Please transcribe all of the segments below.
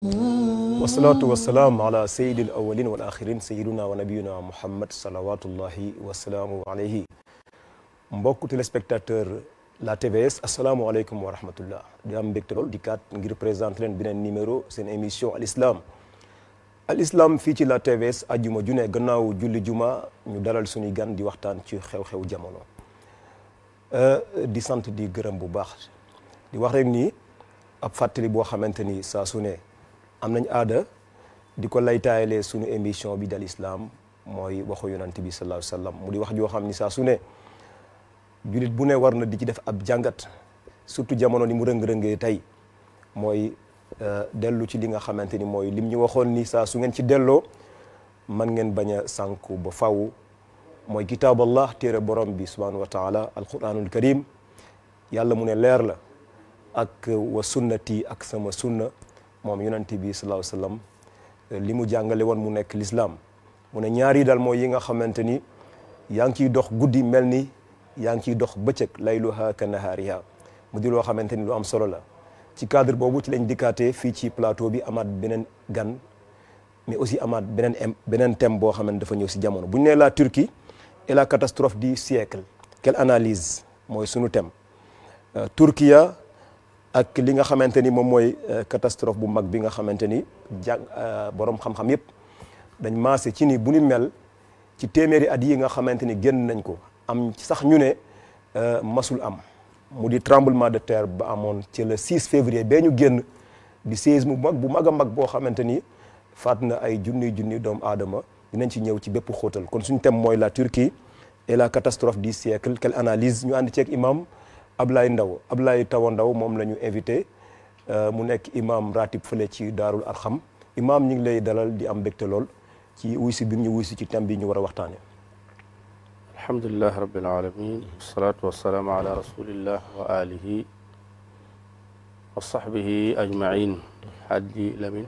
wasalaatu wasalaam ala sayidil awalin wal axirin sayiduna wa nabiyuna muhammad salawatullahi wasalaamu alayhi mbokk téléspectateur la TVS asalaamualeykum wa rahmatullah di am mbégte lool di kat ngir présenter leen beneen numéro seen émission al islam al islam fii ci la TVS ajjuma june gannaaw julli juma ñu dalal suñuy gan di waxtaan ci xew-xew jamono di sant di gërëm bu baax di wax rek ni ab fàttali boo xamante ni saa su ne am nañ aada di ko laytaayalee suñu émission bi dal islam mooy waxu yonante bi sallallahu alayhi wasallam mu di wax joo xam ni saa su ne jullit bu ne war na di ci def ab jàngat surtout jamono ni mu rëng-rëngee tey mooy dellu ci li nga xamante ni mooy lim ñu waxoon ni saa su ngeen ci delloo man ngeen bañ a sànku ba faw mooy kitaaballah téere borom bi subhanahu wa taala alquranul karim yàlla mu ne leer la ak wa sunnati ak sama sunna moom yonente bi sallallahu alayhi wasallam li mu jàngale woon mu nekk l'islam mu ne ñaari daal mooy yi nga xamante ni yaa ngi ciy dox guddi mel ni yaa ngi ciy dox bëccëg layluha ka nahaariha mu di loo xamante ni lu am solo la ci cadre boobu ci lañ dikkaatee fii ci plateau bi amaat beneen gan mais aussi amaat beneen beneen thème boo xamante dafa ñëw si jamono bu ñu nee la Turquie et la catastrophe du siècle quelle analyse mooy sunu thème Turquia ak li nga xamante ni moom mooy catastrophe bu mag bi nga xamante ni jàng borom xam-xam yépp dañ maase ci ni bu ni mel ci téeméeri at yi nga xamante ni génn nañ ko am sax ñu ne masul am mu di tremblement de terre ba amoon ci le 6 février bee ñu génn di séisme bu mag bu mag a mag boo xamante ni faat na ay junni junni doomu aadama dinañ ci ñëw ci bépp xóotal kon suñu thème mooy la Turquie et la catastrophe du siècle quelle analyse ñu ànd ceeg imam Ablaye Ndaw Ablaye Tawa Ndaw moom la ñu invité mu nekk imam ratib fële ci Daarul Arxam imam ñu ngi lay dalal di am mbégte lool ci wuy si bi ñu wuy si ci thème bi ñu war a waxtaane alhamdulilah rabbil alamin wasalaatu wasalaamu ala rasulillah wa alihi wa sahbihi ajmain hajji lamin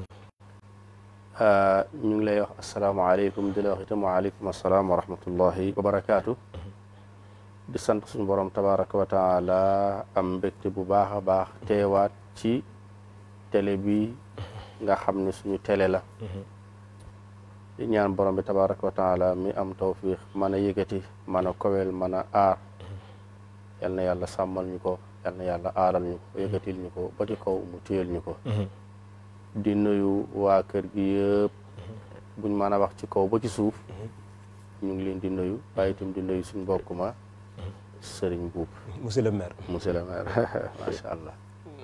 ñu ngi lay wax asalaamaaleykum di la wax itam waaleykum asalaam wa rahmatullahi wa barakaatu di sant suñu borom tabaraka wa taala am mbégte bu baax a baax teewaat ci télé bi nga xam ne suñu télé la di ñaan borom bi tabaraka wa taala mi am tawfiq mën a yëkkati mën a kowel mën a aar yal na yàlla sàmmal ñu ko yal na yàlla aaral ñu ko yëkkatil ñu ko ba ci kaw mu téyel ñu ko di nuyu waa kër gi yëpp buñ mën a wax ci kaw ba ci suuf ñu ngi leen di nuyu waaye itam di nuyu suñ mbokk ma sëriñ buub monsieur le maire monsieur le maire macha allah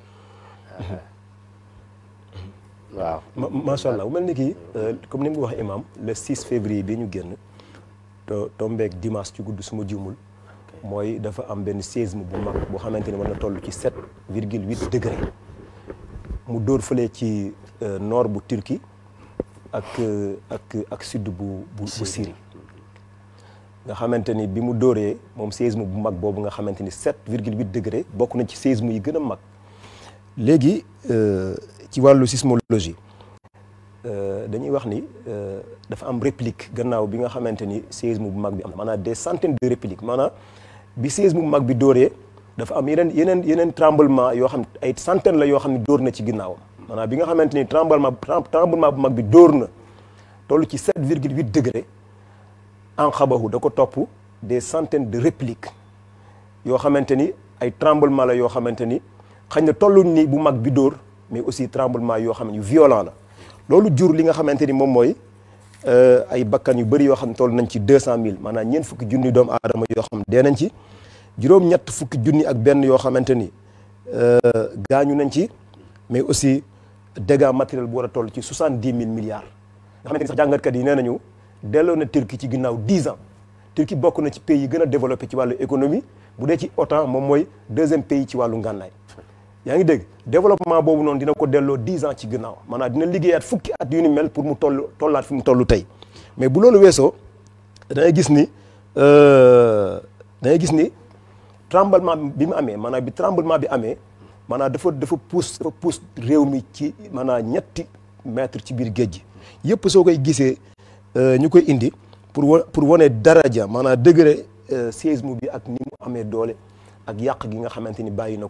waaw macha allah bu mel ni kii comme ni mu wax imam le 6 février bi ñu génn to tombeek dimanche ci gudd suma jumul mooy dafa am benn séisme bu mag boo xamante ni war na toll ci 7 virgule 8 degré mu dóor fële ci nord bu Turquie ak ak ak sud bu bu bu Syrie nga xamante ni bi mu dóoree moom séisme bu mag boobu nga xamante ni 7 virgule 8 degré bokk na ci séisme yi gën a mag léegi ci wàllu sismologie dañuy wax ni dafa am réplique gannaaw bi nga xamante ni séisme bu mag bi am maanaam des centaines de répliques maanaam bi séisme bu mag bi dóoree dafa am yeneen yeneen yeneen tremblement yoo xam ay centaines la yoo xam ne dóor na ci ginnaawam maanaam bi nga xamante ni tremblement tremblement bu mag bi dóor na toll ci 7 virgule 8 degré en xabahu da ko topp des centaines de répliques yoo xamante ni ay tremblement la yoo xamante ni xañ na tolluñ ni bu mag bi dóor mais aussi tremblement yoo xam ne yu violent la loolu jur li nga xamante ni moom mooy ay bakkan yu bëri yoo xam ne toll nañ ci 200000 maanaam ñeent fukki junni doomu aadama yoo xam ne dee nañ ci juróom-ñett fukki junni ak benn yoo xamante ni gaañu nañ ci mais aussi dégâts matériels bu war a toll ci 70000 milliards. nga xamante ni sax jàngatkat yi nee nañu delloo na Turquie ci ginnaaw 10 ans Turquie bokk na ci pays yi gën a développé ci wàllu économie bu dee ci OTAN moom mooy deuxième pays ci wàllu ngànnaay. yaa ngi dégg développement boobu noonu dina ko delloo 10 ans ci ginnaaw maanaam dina liggéeyaat fukki at yu ni mel pour mu toll tollaat fi mu toll tey mais bu loolu weesoo da ngay gis ni da ngay gis ni tremblement bi mu amee maanaam bi tremblement bi amee maanaam dafa dafa pousse dafa pousse réew mi ci maanaam ñetti mètre ci biir géej gi yëpp soo koy gisee ñu koy indi pour wa pour wane daraja maanaam degré séisme bi ak ni mu amee doole ak yàq gi nga xamante ni bàyyi na ko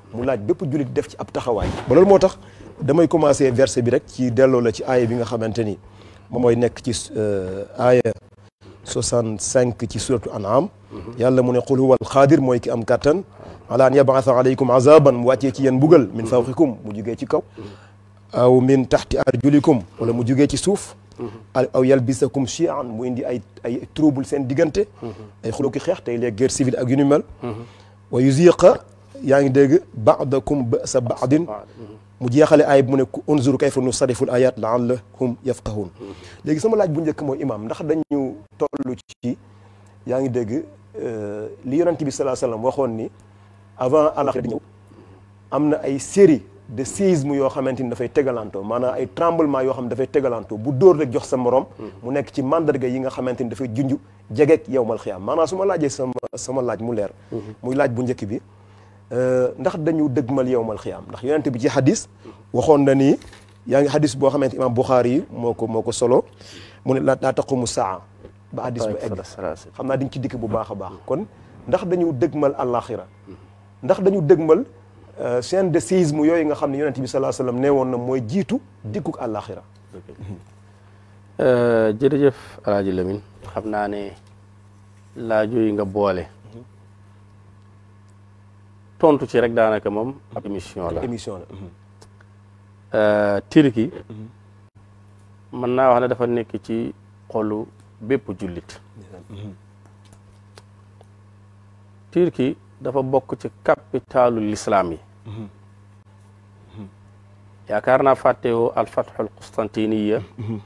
mu laaj bépp jullit def ci ab taxawaay ba loolu moo tax damay commencer verset bi rek ci delloo la ci aaya bi nga xamante ni moom mooy nekk ci aaya 65 ci suratu an'am yàlla mu ne qul huwa alqaadir mooy ki am kàttan ala an yabaatha alaykum azaban mu wàccee ci yéen mbugal min fawqikum mu jugee ci kaw aw min taxti arjulikum wala mu jugee ci suuf aw yalbisakum chian mu indi ay ay trouble seen diggante ay xuloo ki xeex tey les guerre civile ak yu ni mel wa yuziqa yaa ngi dégg baadakum basa baadin mu jeexale aay bi mu ne ku unzur kayfa nusarrifu l ayat laallahum yafqahun léegi sama laaj bu njëkk mooy imam ndax dañu toll ci yaa ngi dégg li yonent bi salaa sallam waxoon ni avant alaxira di ñëw am na ay série de séisme yoo xamante ni dafay tegalantoo maanaam ay tremblement yoo xam ne dafay tegalantoo bu dóor rek jox sa morom mu nekk ci mandarga yi nga xamante ni dafay junj jegeek yowmal xiyaam maanaam su ma laajee sama sama laaj mu leer muy laaj bu njëkk bi ndax dañu dëgmal yowmal xiyaam ndax yonent bi ci xadis waxoon na ni yaa ngi xadis boo xamante imam Buxaari yi moo ko moo ko solo mu ne laa taqumu saa ba xadis ba egg xam naa diñ ci dikk bu baax a baax kon ndax dañu dëgmal àllaaxira ndax dañu dëgmal chaîne de séisme yooyu nga xam ne yonent bi salaa sallam nee woon na mooy jiitu dikkuk àllaaxira jërëjëf alaaji Lamin xam naa ne laajo yi nga boole tontu ci rek daanaka moom ab émission la émission la Turquie mën naa wax ne dafa nekk ci xolu bépp jullit Turquie dafa bokk ci capitalu l'islam yi yaakaar naa fàttewoo alfathul Qustantiniya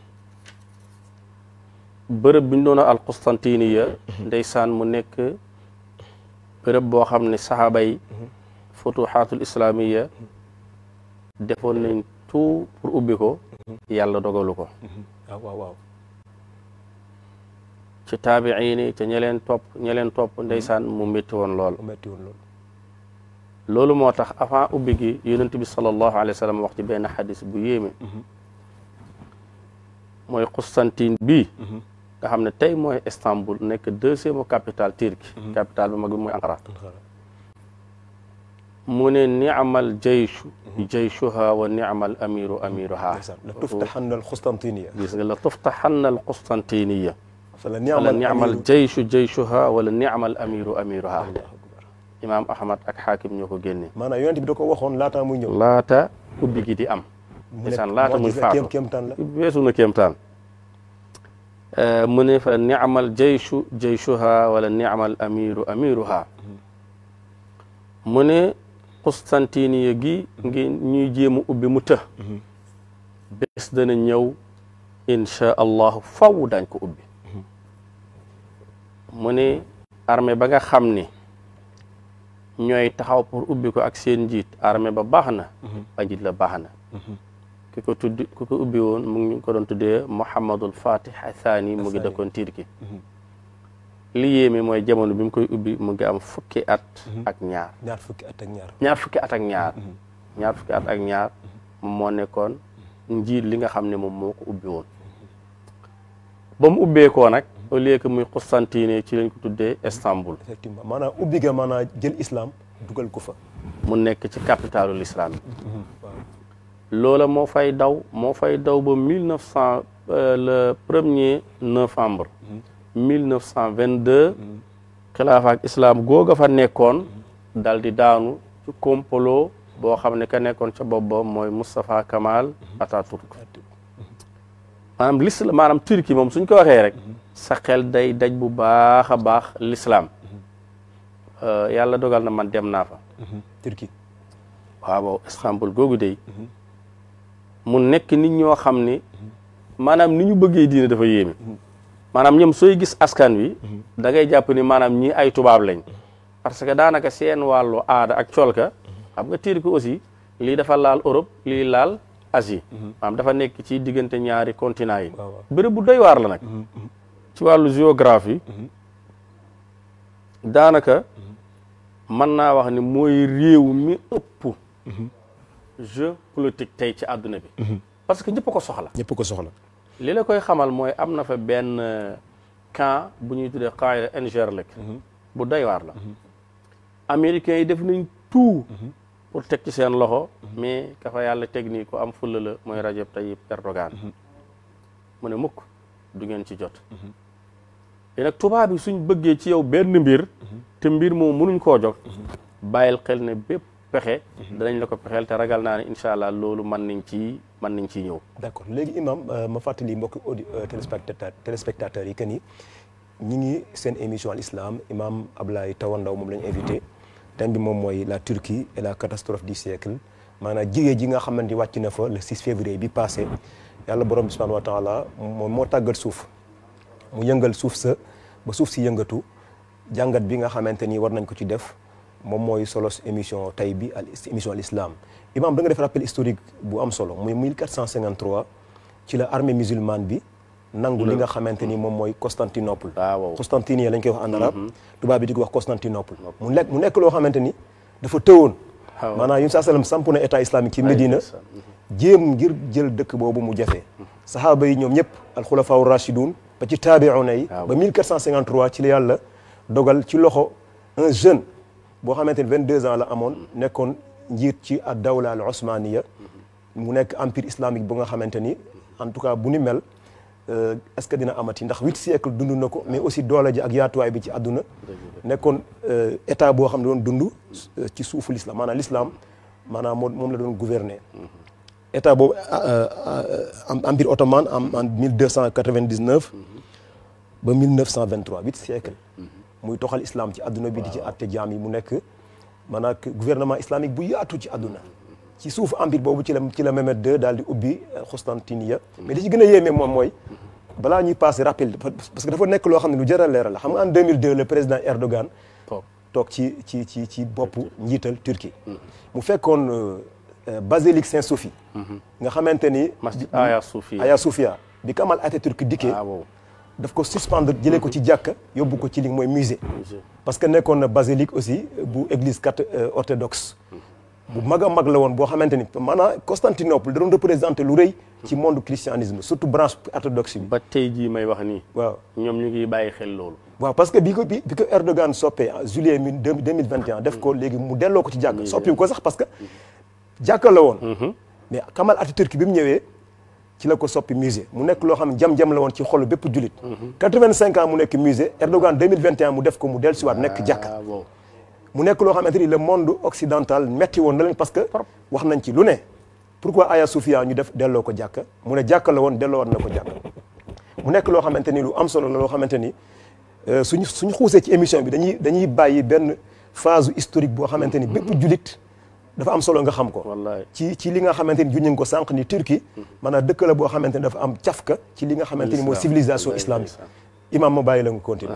bërëb bi ñu doon al Qustantiniya ndeysaan mu nekk bërëb boo xam ne saxaaba yi futuxaatul islamiya defoon nañ tout pour ubbi ko yàlla dogalu ko waaw waaw ci taabiini ca ñeleen topp ñeleen topp ndeysaan mu métti woon lool metti woon loolu loolu moo tax avant ubbi gi yonent bi sallallahu alayhi wa sallam wax ci benn xadis bu yéeme mooy Constantine bii nga xam ne tey mooy Istanbul nekk deuxième capitale turque capitale bu mag bi mooy Ankara mu ne niamal jayshu jayshuha wa niamal amiru amiruha la tuftaxanna al Qustantiniya gis nga la tuftaxanna al Qustantiniya fala wala niamal jayshu jayshuha wala niamal amiru amiruha imaam Ahmad ak xaakim ñoo ko génne maanaam yonent bi da ko waxoon laataa muy ñëw laata ubbi gi di am ndeysaan laata muy faatu kéemtaan la weesu na kéemtaan mu ne fa niamal jayshu jayshuha wala niamal amiru amiruha mu ne Constantiniya gi ngi ñuy jéem a ubbi mu të bés dana ñëw inchaa allahu faw dañ ko ubbi mu ne armée ba nga xam ni ñooy taxaw pour ubbi ko ak seen njiit armée ba baax na ba njiit la baax na ki ko tuddi ki ko ubbi woon mu ngi ko doon tuddee Muhammadul Fatih Thani mu ngi dëkkoon Turki li yéeme mooy jamono bi mu koy ubbi mu ngi am fukki at ak ñaar ñaar fukki at ak ñaar ñaar fukki at ak ñaar ñaar fukki at ak ñaar moom moo nekkoon njiit li nga xam ne moom moo ko ubbi woon ba mu ubbeekoo nag au lieu que muy Constantine ci lañ ko tuddee Istanbul effectivement maanaam ubbi ga maanaam jël islam dugal ko fa mu nekk ci capitalu l'islam loola moo fay daw moo fay daw ba mille neuf cent le premier novembre mille neuf cent vingt deux xilaafa ak islam googa fa nekkoon dal di daanu ci complot boo xam ne ka nekkoon ca bopp ba mooy Moustapha Kamal Atatürk maanaam l'islam maanaam Turquie moom suñ ko waxee rek sa xel day daj bu baax a baax l'islam yàlla dogal na man dem naa fa Turquie waaw Istanbul googu day mu nekk nit ñoo xam ne maanaam ni ñu bëggee diine dafa yéeme maanaam ñoom sooy gis askan wi da ngay jàpp ni maanaam ñii ay tubaab lañ parce que daanaka seen wàllu aada ak colka xam nga Turquie aussi lii dafa laal Europe lii laal Asie maanaam dafa nekk ci diggante ñaari continent yi bërëb bu doy waar la nag ci wàllu géographie daanaka mën naa wax ni mooy réew mi ëpp jeu politique tey ci àdduna bi parce que ñëpp ko soxla ñëpp ko soxla li la koy xamal mooy am na fa benn camp bu ñuy tuddee camp Incirlik bu doy waar la américains yi def nañ tout pour teg ci seen loxo mais ka fa yàlla teg nii ko am fulla la mooy Rajab Tayyip Erdogan mu ne mukk du ngeen ci jot te nag tubaab bi suñ bëggee ci yow benn mbir te mbir moom mënuñ koo jog bàyyil xel ne bépp pexe danañ la ko pexeel te ragal naa ne incha allah loolu mën nañ ci mën nañ ciy ñëw d'accord léegi imam ma fàttali mbokki audi téléspectateur téléspectateurs yi que ni ñi ngi seen émission al islam imam Ablaye Tawandaw moom la ñu invité thème bi moom mooy la Turquie et la catastrophe du siècle maanaam jigéen ji nga xamante ni wàcc na fa le 6 février bi passé yàlla borom bi subhanahu wa taala moom moo tàggat suuf mu yëngal suuf sa ba suuf si yëngatu jàngat bi nga xamante ni war nañ ko ci def moom mooy solos émission tay bi al émission al islam imam da nga def rappel historique bu am solo muy 1453 ci la armée musulmane bi nangu li nga xamante ni moom mooy Constantinople waaw Constantine lañ koy wax en arabe tubaab bi di ko wax Constantinople mu nekk mu nekk loo xamante ni dafa tëwoon waaw maanaam yun saa sallam samp na état islamique ci Médina jéem ngir jël dëkk boobu mu jafe sahaaba yi ñoom ñëpp alxulafaa rachidun ba ci taabiuna yi waaw. ba 1453 ci la yàlla dogal ci loxo un jeune boo xamante ni 22 ans la amoon nekkoon njiit ci ad dawla al osmaniya mu nekk empire islamique bu nga xamante ni en tout cas bu ni mel euh, est-ce que dina amati ndax huit siècles dund na ko mais aussi doole ji ak yaatuwaay bi ci àdduna nekkoon euh, état boo xam ne doon dund euh, ci suufu l'islam maanaam l'islam maanaam moom moom la doon gouverner état boobu euh, euh, empire ottoman en en 1299 ba 1923 huit siècles muy toxal islam ci àdduna bi di ci àtte jaam yi mu nekk maanaam gouvernement islamique bu yaatu ci àdduna ci suufu empire boobu ci la ci la Mehmed II daal di ubbi Constantiniya mais li ci gën a yéeme moom mooy balaa ñuy passé rappel parce que dafa nekk loo xam ne lu jar a leeral la xam nga en 2002 le président Erdogan toog toog ci ci ci ci boppu njiital Turquie mu fekkoon euh, basilique Saint-Sophie nga xamante ni masjid Aya Sofia Hagia Sophia bi Kamal Atatürk dikkee waaw daf ko suspendre jëlee ko ci jàkka yóbbu ko ci li mooy musée parce que nekkoon na basilique aussi bu église cat orthodoxe bu mag a mag la woon boo xamante ni maanaam Constantinople da doon représenté lu rëy ci monde christianisme surtout branche orthodoxe bi ba tey jii may wax nii waaw ñoom ñu ngi bàyyi xel loolu waaw parce que bi ko bi bi ko Erdogan soppee en juillet mi deux mille vingt et un def ko léegi mu delloo ko ci jàkk soppiwu ko sax parce que jàkka la woon mais Kamal Atatürk bi mu ñëwee ci la ko soppi musée mu nekk loo xam ne jam-jam la woon ci xolu bépp jullit quatre-vingt-cinq ans mu nekk musée Erdogan deux mille vingt et un mu def ko mu dellu siwaat nekk jàkka waaw mu nekk loo xamante ni le monde occidental metti woon na leen parce que wax nañ ci lu ne pourquoi Hagia Sophia ñu def delloo ko jàkka mu ne jàkka la woon delloo war na ko jàkka mu nekk loo xamante ni lu am solo la loo xamante ni euh, suñu suñu xuusee ci émission bi dañuy dañuy bàyyi benn phase historique boo xamante ni bépp jullit dafa am solo nga xam ko wallahi ci ci li nga xamante ni juñu ko sànq ni Turquie maanaam dëkk la boo xamante ni dafa am cafka ci li nga xamante ni mooy Islam. civilisation Wallahi, islamique ndeysaan. imam ma bàyyi la nga continuer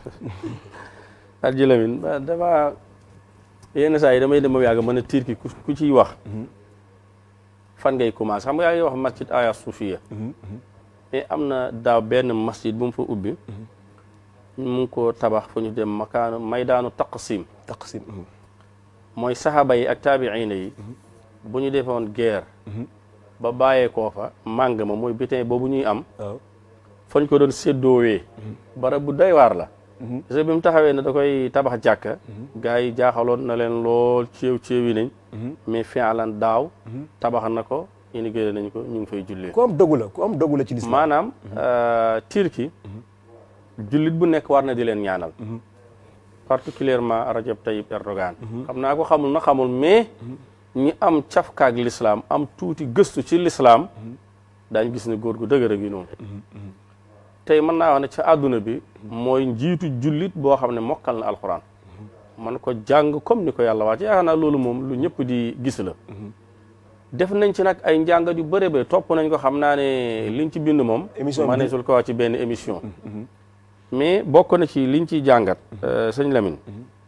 Hadji Lamine ba dama yenn saa yi damay dem ba yàgg mën a Turquie ku ku ciy wax fan ngay commencé xam nga yaa ngi wax masjid Aya Sofia mais am na daaw benn masjid bu mu fa ubbi mu ngi ko tabax fu ñu dem makaanu maydaanu taqsim taqsim mooy saxaaba yi ak taabiina yi bu ñu defoon guerre ba bàyyeekoo fa màng ma mooy butin boobu ñuy am waaw fañ ko doon séddoowee barab bu doy waar la parce que bi mu taxawee ne da koy tabax jàkka gars yi jaaxaloon na leen lool ceew ceewi nañ mais fialan daaw tabax na ko inauguré nañ ko ñu ngi fay jullee ku am dogu la ku am dogu la ci l'islam maanaam Turquie jullit bu nekk war na di leen ñaanal particulièrement Rajab Tayyip Erdogan xam naa ko xamul na xamul mais ñi am cafkaak l'islam am tuuti gëstu ci l'islam daañ gis ne góor gu dëgër a ngi noonu tey mën naa wax ne ca àdduna bi mooy njiitu jullit boo xam ne mokkal na alxuraan man ko jàng comme ni ko yàlla wax ci yaakaar naa loolu moom lu ñëpp di gis la def nañ ci nag ay njàngat yu bëre bëri topp nañ ko xam naa ne liñ ci bind moom Émission bi maneesul ko wax ci benn émission mais bokk na ci liñ ciy jàngat sëñ Lamine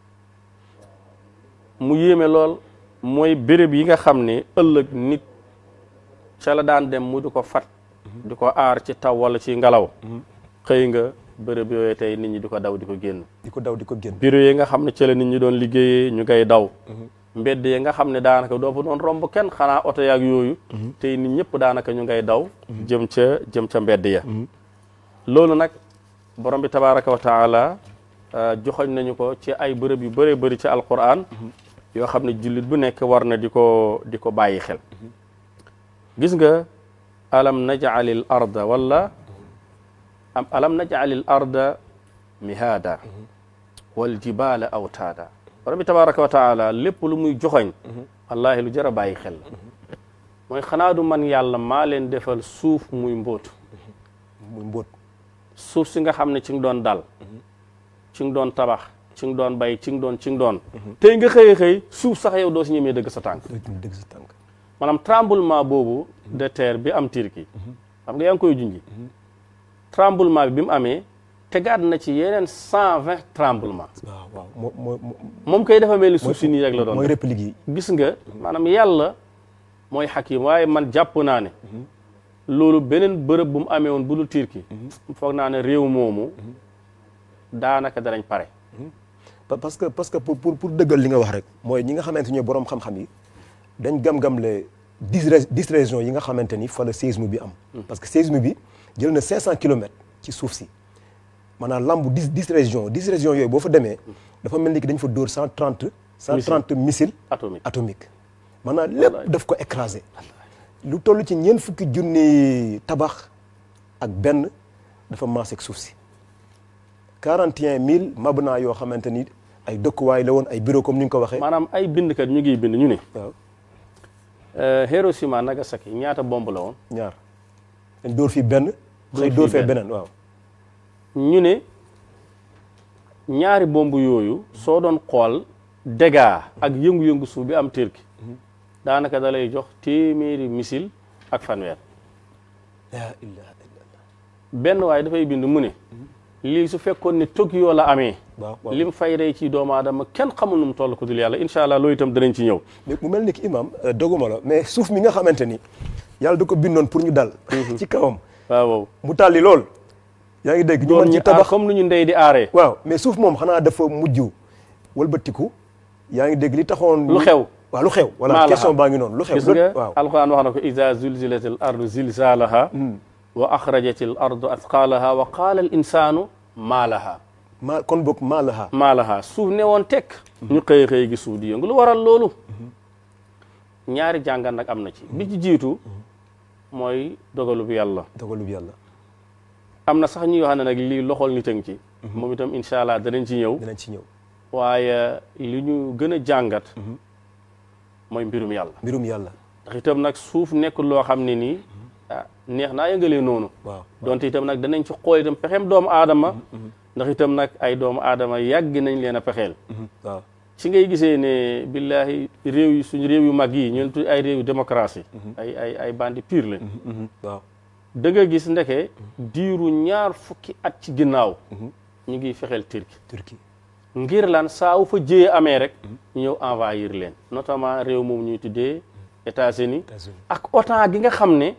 mu yéeme lool mooy béréb yi nga xam ne ëllëg nit ca la daan dem mu di ko fat di ko aar ci taw wala ci ngelaw xëy nga béréb yooyu tey nit ñi di ko daw di ko génn di ko daw di ko génn bureau yi nga xam ne ci la nit ñi doon liggéeyee ñu ngay daw mbedd yi nga xam ne daanaka doo fa doon romb kenn xanaa oto yaag yooyu tey nit ñëpp daanaka ñu ngay daw jëm ca jëm ca mbedd ya loolu nag borom bi tabaraka wa taala joxoñ nañu ko ci ay bërëb yu bëree bëri ci alquran yoo xam ne jullit bu nekk war na di ko di ko bàyyi xel gis nga alam najalil arda wala am alam najalil arda mihaada wal jibala awtaada rabbi tabaraka wa taala lépp lu muy joxoñ wallahi lu jar a bàyyi xel la mooy xanaa du man yàlla maa leen defal suuf muy mbóotu muy mbóot suuf si nga xam ne ci nga doon dal ci nga doon tabax ci nga doon bay ci nga doon ci nga doon tey nga xëy xëy suuf sax yow doo si ñemee dëgg sa tànk dëgg sa tànk maanaam tremblement boobu de terre bi am Turquie xam nga yaa ngi koy junji tremblement bi bi mu amee tegaat na ci yeneen cent vingt tremblement waaw waaw moo moo moom koy dafa mel ni suuf si nii rek la doon mooy def réplique yi gis nga maanaam yàlla mooy xakim waaye man jàpp naa ne loolu beneen bërëb bu mu amee woon bu dul Turquie foog naa ne réew moomu daanaka danañ pare Pa- parce que parce que pour pour pour dëggal li nga wax rek mooy ñi nga xamante ñooy borom xam-xam yi dañ gam-gam le dix ré- dix régions yi nga xamante ni fa la séisme bi am. parce que séisme bi jël na 500 kilomètres ci suuf si maanaam lambu dix dix régions dix régions yooyu boo fa demee dafa mel ni ki dañ fa dóor 130. 130 missiles atomique atomiques maanaam lépp daf ko écrasé. lu toll ci ñeent fukki junni tabax ak benn dafa maase ak suuf si 41000 mabna yoo xamante ni ay dëkkuwaay la woon ay bureau comme ni nga ko waxee. maanaam ay bindkat ñu ngi bind ñu ne waaw Hiroshima Nagasaki ñaata bomb la woon ñaar dañ dóor fii benn. Dóor xëy fii dóor fee benn. beneen waaw. ñu ne ñaari bomb yooyu soo doon xool dégâts ak yëngu-yëngu suuf bi am Turquie daanaka da lay jox téeméeri missile ak fanweer la ilaha illallah. benn waaye dafay bind mu ne lii su fekkoon ne Tokyo la amee waaw waaw lim fay rey ci doomu aadama kenn xamul nu mu toll ko dul yàlla incha allah loolu itam danañ ci ñëw mais mu mel ni ki imam euh, doguma la mais suuf mi nga xamante ni yàlla da ko bindoon pour ñu dal. ci kawam waaw waaw mu tàlli lool. yaa ngi dégg ñu doon mën ñu ci tabax comme nu ñu ndey di aaree waaw mais suuf moom xanaa dafa mujj wëlbatiku yaa ngi dégg li taxoon. lu xew waaw lu xew. voilà Maalaha. question baa ngi noonu lu xew. gis nga waaw alquran wax na ko ida zulzilatil ardu zilzalaha wa axrajatil ardu athqalaha wa qaala al insanu maa laha maa kon boog maa la xaa. maa laha suuf ne woon tekk ñu xëy xëy gi suuf di yëngu lu waral loolu ñaari jàngat nag am na ci bi ci jiitu mooy dogalu bi yàlla dogalub yàlla am na sax ñuy wax ne nag lii loxol nit a ngi ci moom itam incha allah danañ ci ñëw dinañ ci ñëw. waaye li ñu gën a jàngat mooy mbirum yàlla mbirum yàlla. ndax itam nag suuf nekk loo xam ne nii ah neex naa yëngalee noonu waaw donte itam nag danañ ci xool itam pexeem doomu aadama ndax itam nag ay doomu aadama yàgg nañ leen a pexeel waaw ci ngay gisee ne billahi réew yi suñu réew yu mag yi ñu tudd ay réew yu démocratie ay ay ay bandi pire lañ waaw da nga gis ndeke diiru ñaar fukki at ci ginnaaw ñu ngi fexeel Turquie Turquie ngir lan saa wu fa jëyee amee rek ñu ñëw envahir leen notamment réew moom ñuy tuddee États-Unis États-Unis ak OTAN gi nga xam ne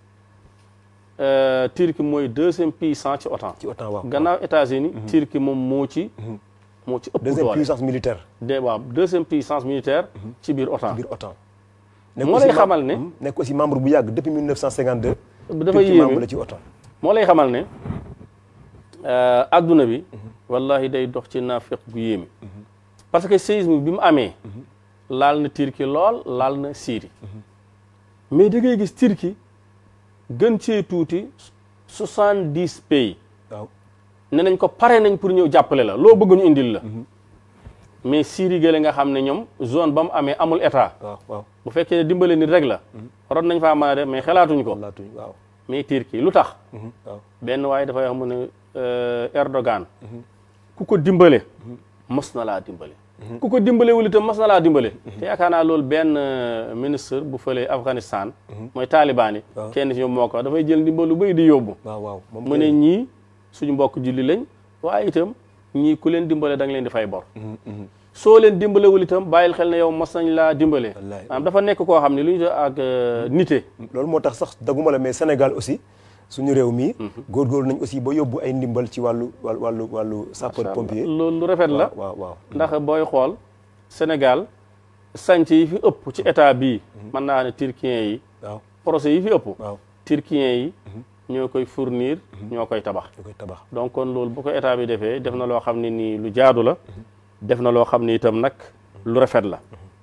euh, Turquie mooy deuxième puissance ci OTAN ci OTAN waaw. gannaaw États-Unis Turquie moom moo ci moo ci ëpp deuxième doole puissance militaire de waaw deuxième puissance militaire ci biir OTAN biir OTAN. moo lay xamal ne nekk aussi membre bu yàgg depuis 1952. dafa Turquie membre yéeme la ci OTAN. moo lay xamal ne euh, adduna bi wallahi day dox ci naafiq gu yéeme parce que séisme bi mu amee laal na Turquie lool laal na Syrie mais da ngay gis Turquie gën cee tuuti soixante dix pays waaw ne nañ ko pare nañ pour ñëw jàppale la loo bëgg ñu indil la mais Syrie gële nga xam ne ñoom zone ba mu amee amul état waaw waaw. bu fekkee ne dimbale nit rek la waroon nañ faa mën a def mais xalaatuñ ko laatuñ waaw. mais Turquie lu tax waaw benn waaye dafay wax mu ne euh, Erdogan ku ko dimbale mos na laa dimbale ku ko dimbale wul itam mos na laa dimbale te yaakaar naa loolu benn euh, ministre bu fële Afghanistan mooy taliban yi waaw. kenn si ñoom moo ko dafay jël ndimbal lu bëri di yóbbu waaw waaw. moom mu ne ñii suñu mbokk julli lañ waaye itam ñii ku leen dimbale da nga leen di fay bor soo leen dimbalewul itam bàyyil xel ne yow mos nañ laa dimbale Wallaay. maanaam dafa nekk koo xam ne lu ñu def ak euh, nite loolu moo tax sax daguma la mais Sénégal aussi suñu réew mi. góorgóorlu nañ aussi ba yóbbu ay ndimbal ci wàllu wàllu wàllu wàllu sapeur pompier. loolu lu rafet la waaw waaw. ndax booy xool Sénégal sanc yi fi ëpp ci état bii mën naa ne turquien yi waaw projet yi fi ëpp waaw. turquien yi ñoo koy fournir ñoo koy tabax ñu koy tabax. donc kon loolu bu ko état bi defee def na loo xam ne nii lu jaadu la def na loo xam ne itam nag lu rafet la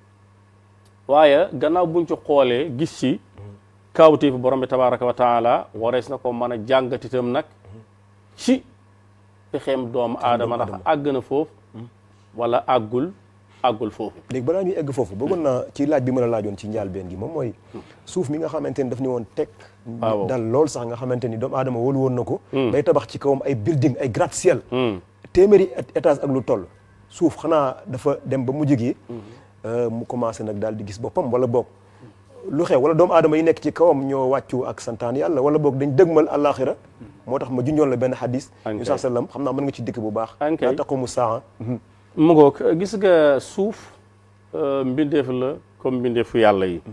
waaye gannaaw buñ ci xoolee gis ci kawtéef borom bi tabaraka wa taala warees na ko mën a jàngat itam nag ci pexeem doomu aadama ndax àgg na foofu wala àggul àggul foofu léegi balaa ñuy egg foofu bëggoon naa ci laaj bi ma la laajoon ci njaalbeen gi moom mooy suuf mi nga xamante ni daf ni woon teg waaw. dal lool sax nga xamante ni doomu aadama wóolu woon na ko day tabax ci kawam ay building ay gratte-ciel téeméeri étage ak lu toll suuf xanaa dafa dem ba mujj gi euh, mu commencé nag daal di gis boppam wala boog lu xew wala doomu aadama yi nekk ci kawam ñoo wàccu ak santaan yàlla wala boog dañ dëgmal àllaaxira moo tax ma junjoon la benn xadis Ankay. ñu saa sallam xam naa mën nga ci dikk bu baax Ankay. laa taqumu saa mu ngoog gis nga suuf euh, mbindeef la comme mbindeefu yàlla yi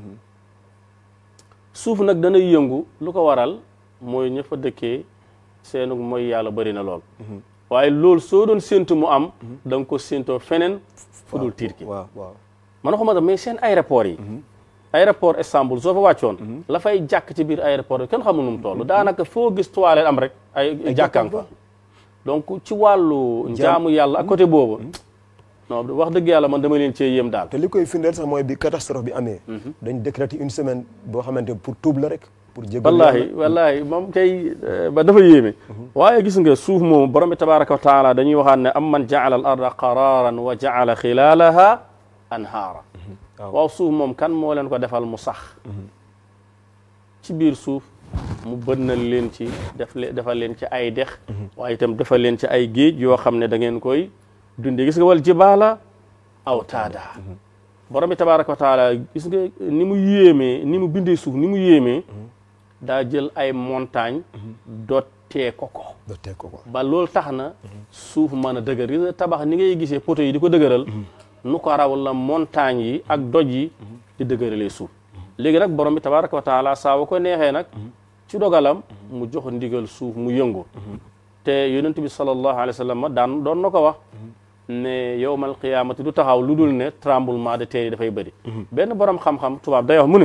suuf nag dana yëngu lu ko waral mooy ña fa dëkkee seenu mooy yàlla bëri na lool waaye loolu soo doon séntu mu am da nga ko séntoo feneen fu dul tiit ki waaw waaw man waxuma mais seen aéroport yi aéroport Istanbul soo fa wàccoon la fay jàkk ci biir aéroport yi kenn xamul nu mu toll daanaka foo gis toilette am rek ay jàkkaan fa donc ci wàllu njaamu yàlla ak côté boobu non wax dëgg yàlla man dama leen cee yéem daal te li koy firndeel sax mooy bi catastrophe bi amee dañ décréter une semaine boo xamante ne pour tuub la rek pour jégal wallahi wallahi moom kay ba dafa yéeme waaye gis nga suuf moom borom bi tabaraka wa taala dañuy waxaat ne am man jaala al arda qararan wa jaala xilaalaha anhaara waaw suuf moom kan moo leen ko defal mu sax ci biir suuf mu bënnal leen ci def le defal leen ci ay dex waaye itam defal leen ci ay géej yoo xam ne da ngeen koy dundee gis nga wal jibaala aw taada borom bi tabaraka wa taala gis nga ni mu yéemee ni mu bindee suuf ni mu yéemee daa jël ay montagne dottee ko ko dottee ko ko ba loolu tax na suuf mën a dëgër gis nga tabax ni ngay gisee poteau yi di ko dëgëral nu ko raw la montagne yi ak doj yi di dëgëralee suuf léegi nag borom bi tabaraka wa taala saa wa ko neexee nag ci dogalam mu jox ndigal suuf mu yëngu te yonent bi sallallahu alayhi wa sallam daan doon na ko wax ne yowmal qiyaamati du taxaw lu dul ne tremblement de terre yi dafay bëri benn borom xam-xam tubaab day wax mu ne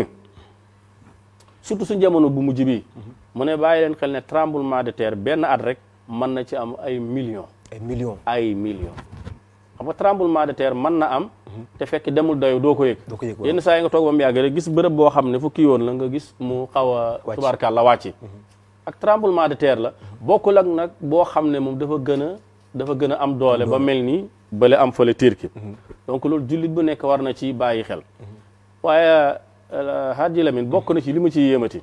surtout suñ jamono bu mujj bi mu ne bàyyi leen xel ne tremblement de terre benn at rek mën na ci am ay millions ay millions ay millions xam nga tremblement de terre mën na am te fekk demul doy doo ko yëg doo ko yëg yenn saa yi nga toog ba mu yàgg rek gis bërëb boo xam ne fu kii woon la nga gis mu xaw a Wàcc. tubaarkàlla wàcc ak tremblement de terre la bokkul ak nag boo xam ne moom dafa gën a dafa gën a am doole ba mel ni bële am fële Turquie donc loolu jullit bu nekk war na ci bàyyi xel waaye Hadji Lamine bokk na ci li ma ci yéemati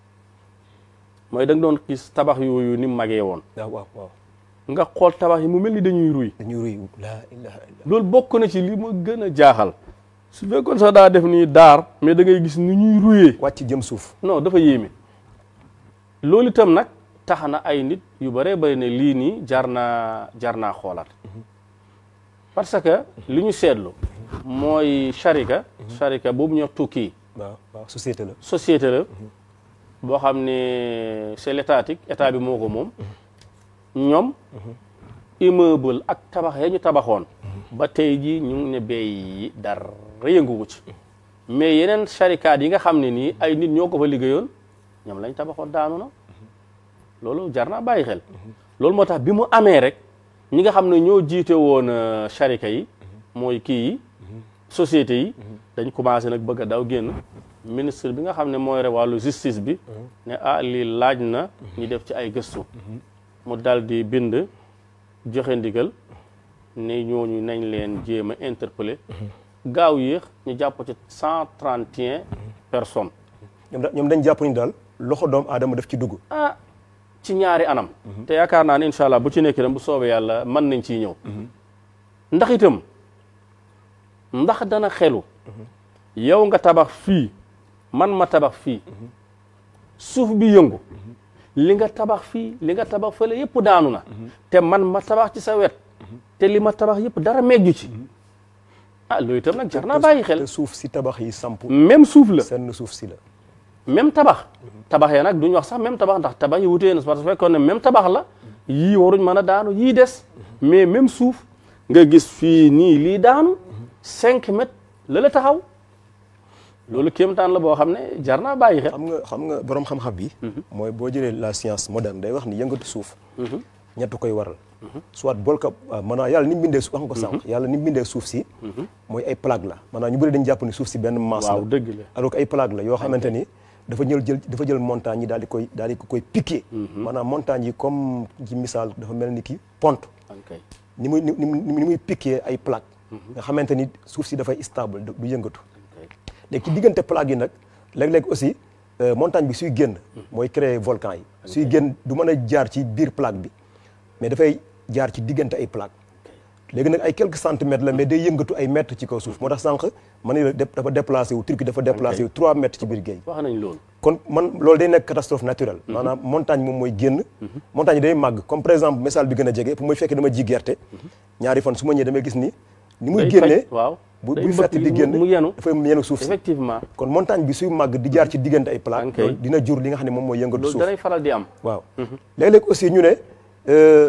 mooy da nga doon gis tabax yooyu ni mu magee woon waaw waaw waaw nga xool tabax yi mu mel ni dañuy ruy dañuy ruy laa ilaha illa loolu bokk na ci li ma gën a jaaxal su fekkoon sax daa def nii daar mais da ngay gis ni ñuy ruyee wàcc jëm suuf non dafa yéeme loolu itam nag tax na ay nit yu bëree bëri ne lii nii jar naa jar naa xoolaat parce que li ñu seetlu mooy sharika sharika boobu ñoo tukki waaw waaw société la société la boo xam ne c'est l'étatique état bi moo ko moom ñoom immeuble ak tabax ya ñu tabaxoon ba tey ji ñu ngi ne béy yi dara yënguwu ci mais yeneen sharikaat yi nga xam ne nii ay nit ñoo ko fa liggéeyoon ñoom lañ tabaxoon daanu na loolu jar naa bàyyi xel loolu moo tax bi mu amee rek ñi nga xam ne ñoo jiite woon euh, sharika yi mooy kii yi société yi dañ commencé nag bëgg a daw génn ministre bi nga xam ne mooy re wàllu justice bi ne ah lii laaj na ñu def ci ay gëstu mu dal di bind joxe ndigal ne ñooñu nañ leen jéem a interpeller gaaw yéex ñu jàpp ci cent trente et un personnes ñoom da- ñoom dañ jàpp ni daal loxo doomu aadama daf ci dugg ah ci ñaari anam te yaakaar naa ne incha allah bu ci nekk dem bu soobee yàlla mën nañ ciy ñëw ndax itam ndax dana xelu yow nga tabax fii man ma tabax fii suuf bi yëngu li nga tabax fii li nga tabax fële yëpp daanu na te man ma tabax ci sa wet te li ma tabax yëpp dara megju ci ah loolu itam nag jar naa bàyyi xel te suuf si tabax yi samp même suuf la seen suuf si la même tabax tabax ya nag duñ wax sax même tabax ndax tabax yi wutee na parce que fekkoon ne même tabax la yii waruñ mën a daanu yii des mais même suuf nga gis fii nii lii daanu cinq mètres la la taxaw loolu kéemtaan la boo xam ne jar naa bàyyi xel xam nga xam nga borom xam-xam bi mooy boo jëlee la science moderne day wax ni yëngatu suuf ñett koy waral soit bolka maanaam yàlla ni mu bindee suuf wax nga ko sànq yàlla ni mu bindee suuf si mooy ay plaque la maanaam ñu bëri dañu jàpp ni suuf si benn masse la waaw dëgg la alors que ay plaque la yoo xamante ni dafa jël jël dafa jël montagne yi daal di koy daal di ko koy piqué maanaam montagne yi comme ci misaal dafa mel ni ki pont ok ni muy ni muy ni muy piqué ay plaque nga xamante ni suuf si dafay stable du du yëngatu léegi ci diggante plaque yi nag léeg-léeg aussi euh, montagne bi suy génn mooy créer volcan yi suy génn du mën a jaar ci biir plaque bi mais dafay jaar ci diggante ay plaque léegi nag ay quelques centimètres la mais day yëngatu ay mètres ci kaw suuf moo tax sànq man la def dafa déplacé wu Turquie dafa déplacé wu 3 mètres ci biir géej wax nañ loolu kon man loolu day nekk catastrophe naturelle maanaam montagne moom mooy génn montagne yi day màgg comme par exemple misaal bi gën a jege pour muy fekkee dama ji gerte ñaari fan su ma ñëwee damay gis ni ni muy Day génnee faj, waaw bu day buy mbëkk fett di mu- génn mu yenu dafay yenu suuf si effectivement kon montagne bi suy màgg di jaar ci diggante ay plaque Ok. loolu dina jur li nga xam ne moom mooy yëngatu loolu suuf danay faral di am waaw léeg-léeg aussi ñu ne euh,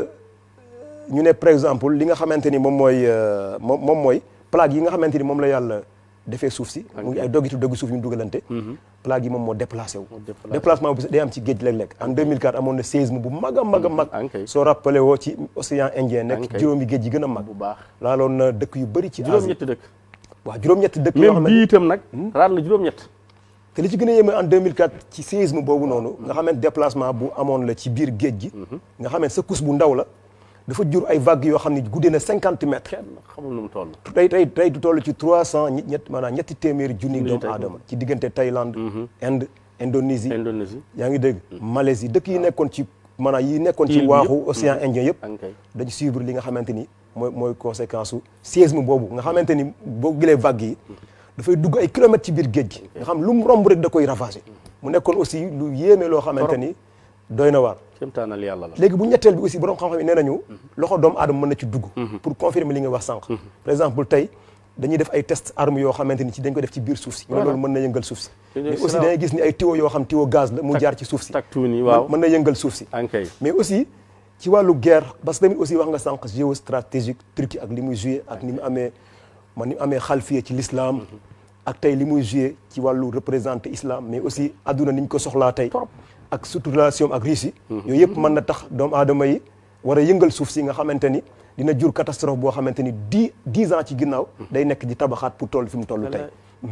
ñu ne par exemple li nga xamante ni moom mooy euh, moom moom mooy plaque yi nga xamante ni moom la yàlla defee suuf si mu ngi ay doggitu doggi suuf yu ñu dugalante plaque yi moom moo déplacé wu déplacé. déplacement bi day am ci géej léeg-léeg en 2004 amoon na séisme bu mag a mag a mag ok. soo rappelé woo ci océan Indien nekk Ok. juróomi géej yi gën a mag bu baax laaloon na dëkk yu bëri ci Asie juróom-ñetti dëkk waaw juróom-ñetti dëkk yoo même xamante bii itam nag raar na juróom-ñett te li ci gën a yéeme en 2004 ci séisme boobu noonu nga xamante déplacement bu amoon la ci biir géej gi nga xamante sa couche bu ndaw la dafa jur ay vagues yoo xam ne guddee na cinquante mètres kenn xamul nu mu toll tey tey tey du toll ci trois cent ñi ñett maanaam ñetti téeméeri junni Junni doomu tey. aadama ci diggante Thaïlande Inde Indonésie Indonésie yaa ngi dégg Malaisie dëkk yi nekkoon ci maanaam yi nekkoon ci Île bi waaxu yëpp. océan Indien yëpp ok dañu suivre li nga xamante ni mooy mooy conséquence su séisme boobu nga xamante ni boo gilee vagues yi dafay dugg ay kilomètres ci biir géej gi nga xam lu mu romb rek da koy ravager mu nekkoon aussi lu yéeme loo xamante ni doy na waar kéemtaanal yàlla la léegi bu ñetteel bi aussi borom xam-xam yi nee nañu loxo doomu aadama mën na ci dugg pour confirmer li nga wax sànq par exemple tey dañuy def ay test armes yoo xamante ni ci dañ ko def ci biir suuf si ñu ne loolu mën na yëngal suuf si Dañuy mais aussi salaam. dañuy gis ni ay tuyaux yoo xam tuyau gaz la mu jaar ci suuf si taktuun yi waaw mën na yëngal suuf si ok mais aussi ci wàllu guerre parce que tamit aussi wax nga sànq géostratégique Turquie ak li muy joué ak ni mu amee man ni mu amee xalfiye ci l'islam ak tey li muy joué ci wàllu représenté islam mais aussi adduna ni ñu ko soxlaa tey ak surtout relation ak Russie yooyu yëpp mën na tax doomu aadama yi war a yëngal suuf si nga xamante ni dina jur catastrophe boo xamante ni dix dix ans ci ginnaaw day nekk di tabaxaat pour toll fi mu toll tey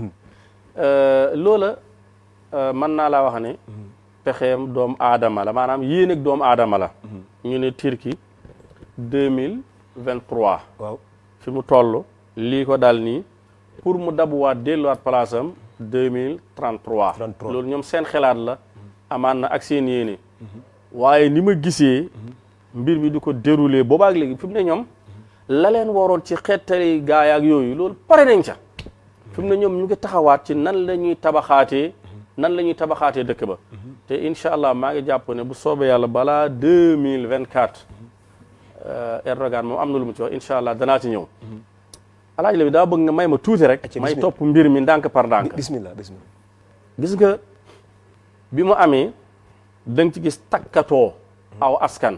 loola mën naa laa wax ne pexeem doomu aadama la maanaam yéen ak doomu aadama la ñu ne Turquie deux mille vingt trois waaw fi mu toll lii ko dal nii pour mu dabuwaat delluwaat place am deux mille trente trois 33. loolu ñoom seen xelaat la amaan na ak seen yéene waaye ni ma gisee mbir mi di ko déroulé boobaak léegi fi mu ne ñoom la leen waroon ci xettali gaay ak yooyu loolu pare nañ ca fi mu ne ñoom ñu ngi taxawaat ci nan la ñuy tabaxaatee nan la ñuy tabaxaatee dëkk ba te incha allah maa ngi jàpp ne bu soobee yàlla balaa deux mille vingt quatre Erdogan moom am na lu mu ci wax incha allah danaa ci ñëw alaaj la bi daa bëgg nga may ma tuuti rek Acca, may bismillah. topp mbir mi ndànk par ndànk bismillah bismillah gis nga bi mu amee da nga ci gis takkatoo aw askan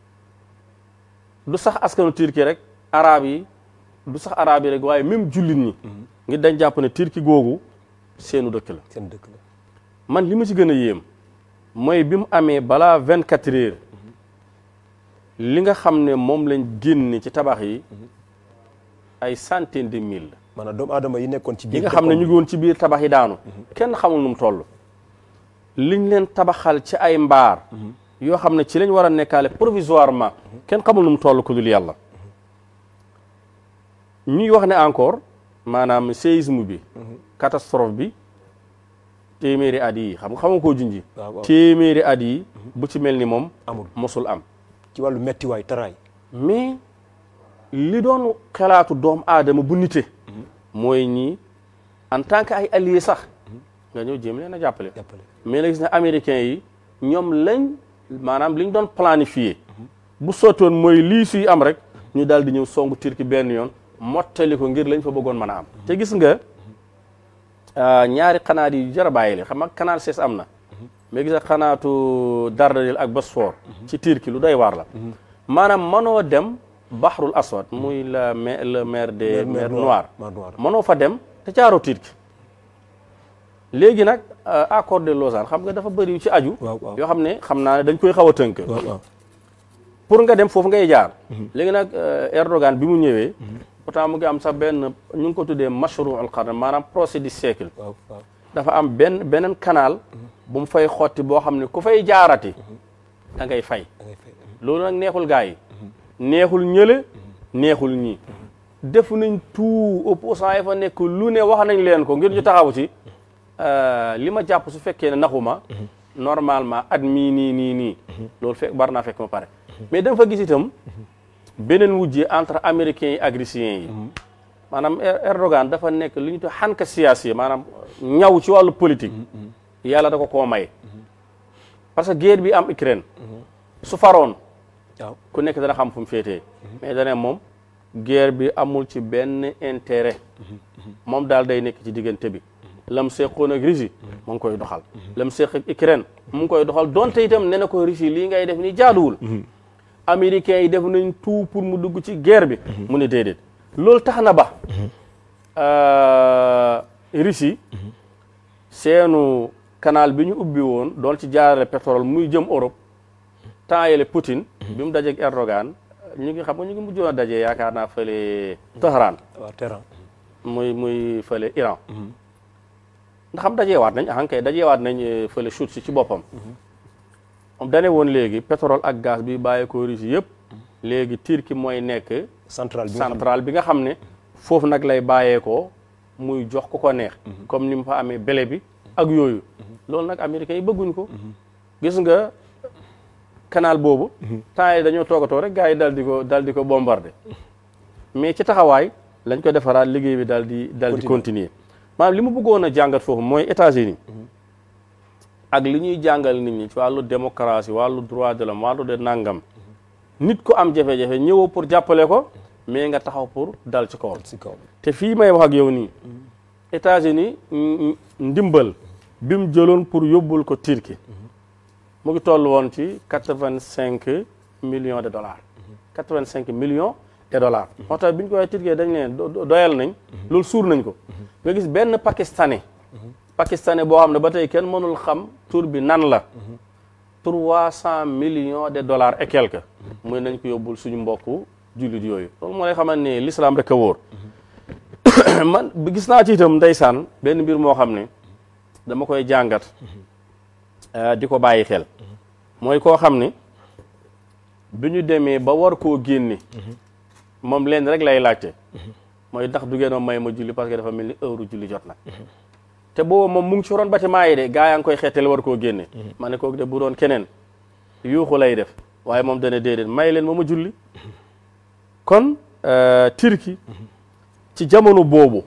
du sax askanu Turquie rek arab yi du sax arab yi rek waaye même jullit ñi ngi dañ jàpp ne Turquie googu seenu dëkk la seen dëkk la man li ma ci gën a yéem mooy bi mu amee balaa vingt quatre heures li nga xam ne moom lañ génne ci tabax yi ay centaine de mille la maanaam doomu aadama yi nekkoon ci yi biir nga xam ne dëkkam. ñu ngi woon ci biir tabax yi daanu kenn xamul nu mu toll liñ leen tabaxal ci ay mbaar yoo xam ne ci lañ war a nekkaale provisoirement kenn xamul nu mu toll ku dul yàlla ñuy wax ne encore maanaam séisme bi catastrophe bi téeméeri at yi xam nga xama koo junji waaw waaw. téeméeri at yi bu ci mel ni moom amul mosul am ci wàllu mettiwaay taraay mais li doon xalaatu doom aadama bu nite mooy ñii en tant que ay alliés sax nga ñëw jéem leen a jàppale jàppale mais la gis ne américains yi ñoom lañ maanaam liñ doon planifié bu sottoon mooy lii suy am rek ñu daal di ñëw songu Turquie benn yoon mottali ko ngir lañ fa bëggoon mën a am te gis nga ah, ñaari xanaat yi jar a bàyyi leen xam nga canal 6 am na mais gis nga xanaatu Dardanelles ak Bosphore ci Turquie lu doy waar la maanaam mënoo dem Bahrul Aswad muy la mer la mer des mer Noire mer Noire mënoo fa dem te caaroo Turquie léegi nag euh, accord de Lausanne xam nga dafa bëri yu ci aju waaw waaw yoo xam ne xam naa ne dañ koy xaw a tënk waaw waaw pour nga dem foofu ngay jaar léegi nag Erdogan bi mu ñëwee pourtant mu ngi am sax benn ñu ngi ko tuddee mashru al qarn maanaam procès du siècle waaw waaw dafa am benn beneen canal bu mu fay xotti boo xam ne ku fay jaarati da ngay fay da ngay fay loolu nag neexul gars yi neexul ñële neexul ñii def nañ tout opposant yi fa nekk lu ne wax nañ leen ko ngir ñu taxaw ci li ma jàpp su fekkee ne naxuma normalement at mii nii nii nii loolu fekk bar naa fekk ma pare mais dama fa gis itam beneen wujje entre américains yi ak russiens yi maanaam Erdogan dafa nekk li ñu tuddee xanka siyaasi maanaam ñaw ci wàllu politique yàlla da ko koo may parce que guerre bi am Ukraine su faroon waaw ku nekk dana xam fu mu féetee mais dana moom guerre bi amul ci benn intérêt moom daal day nekk ci diggante bi lam seqoon ak Russie mu ngi koy doxal lam seq ak Ukraine mu ngi koy doxal donte itam ne na ko Russie lii ngay def ni jaaduwul américains yi def nañ tout pour mu dugg ci guerre bi mu ne déedéet loolu tax na ba Russie seenu canal bi ñu ubbi woon doon ci jaarale pétrole muy jëm Europe temps yële Poutine bi mu dajeeg Erdogan ñu ngi xam nga ñu ngi mujjoon a daje yaakaar naa fële Tehran waaw terrain muy muy fële Iran ndax xam dajeewaat nañ ah kay dajeewaat nañ fële chute si ci boppam moom dane woon léegi pétrole ak gaz bi bàyyi ko Russie yëpp léegi Turquie mooy nekk central bi nga xam centrale bi nga xam ne foofu nag lay bàyyeekoo muy jox ko ko neex comme ni mu fa amee blé bi ak yooyu loolu nag américains yi bëgguñ ko gis nga canal boobu temps yi dañoo toogatoo rek gars yi dal di ko dal di ko bombardé mais ci taxawaay lañ ko defaraat liggéey bi dal di dal di continuer maanaam li mu bëggoon a jàngat foofu mooy États-Unis ak li ñuy jàngal nit ñi ci wàllu démocratie wàllu droit de l'homme wàllu de nangam nit ko am jafe-jafe ñëwoo pour jàppale ko mais nga taxaw pour dal ci kawam si kaw te fii may wax ak yow nii États-Unis n- ndimbal bi mu jëloon pour yóbbul ko Turquie mu ngi toll woon ci quatre-vingt-cinq millions de dollars quatre-vingt-cinq millions de dollars moo tax bi ñu ko waxee Turquie dañ leen do- do- doyal nañ loolu suur nañ ko nga gis benn pakistanais pakistanais boo xam ne ba tey kenn mënul xam tur bi nan la trois cent millions de dollars et quelques muy nañ ko yóbbul suñu mbokku jullit yooyu loolu moo lay xamal ne l'islam rek a wóor man bi gis naa ci itam ndeysaan benn mbir moo xam ne dama koy jàngat eh, di ko bàyyi xel mooy koo xam ne bi ñu demee ba war koo génne moom leen rek lay laajte mooy ndax du ngeen ma may ma julli parce que dafa mel ni heure julli jot na te boobu moom mu ngi ci ron bâtiment yi de gaa yaa ngi koy xeetale war koo génne ma ne kooku de bu doon keneen yuuxu lay def waaye moom dana déedéet may leen ma ma julli kon euh, Turquie ci jamono boobu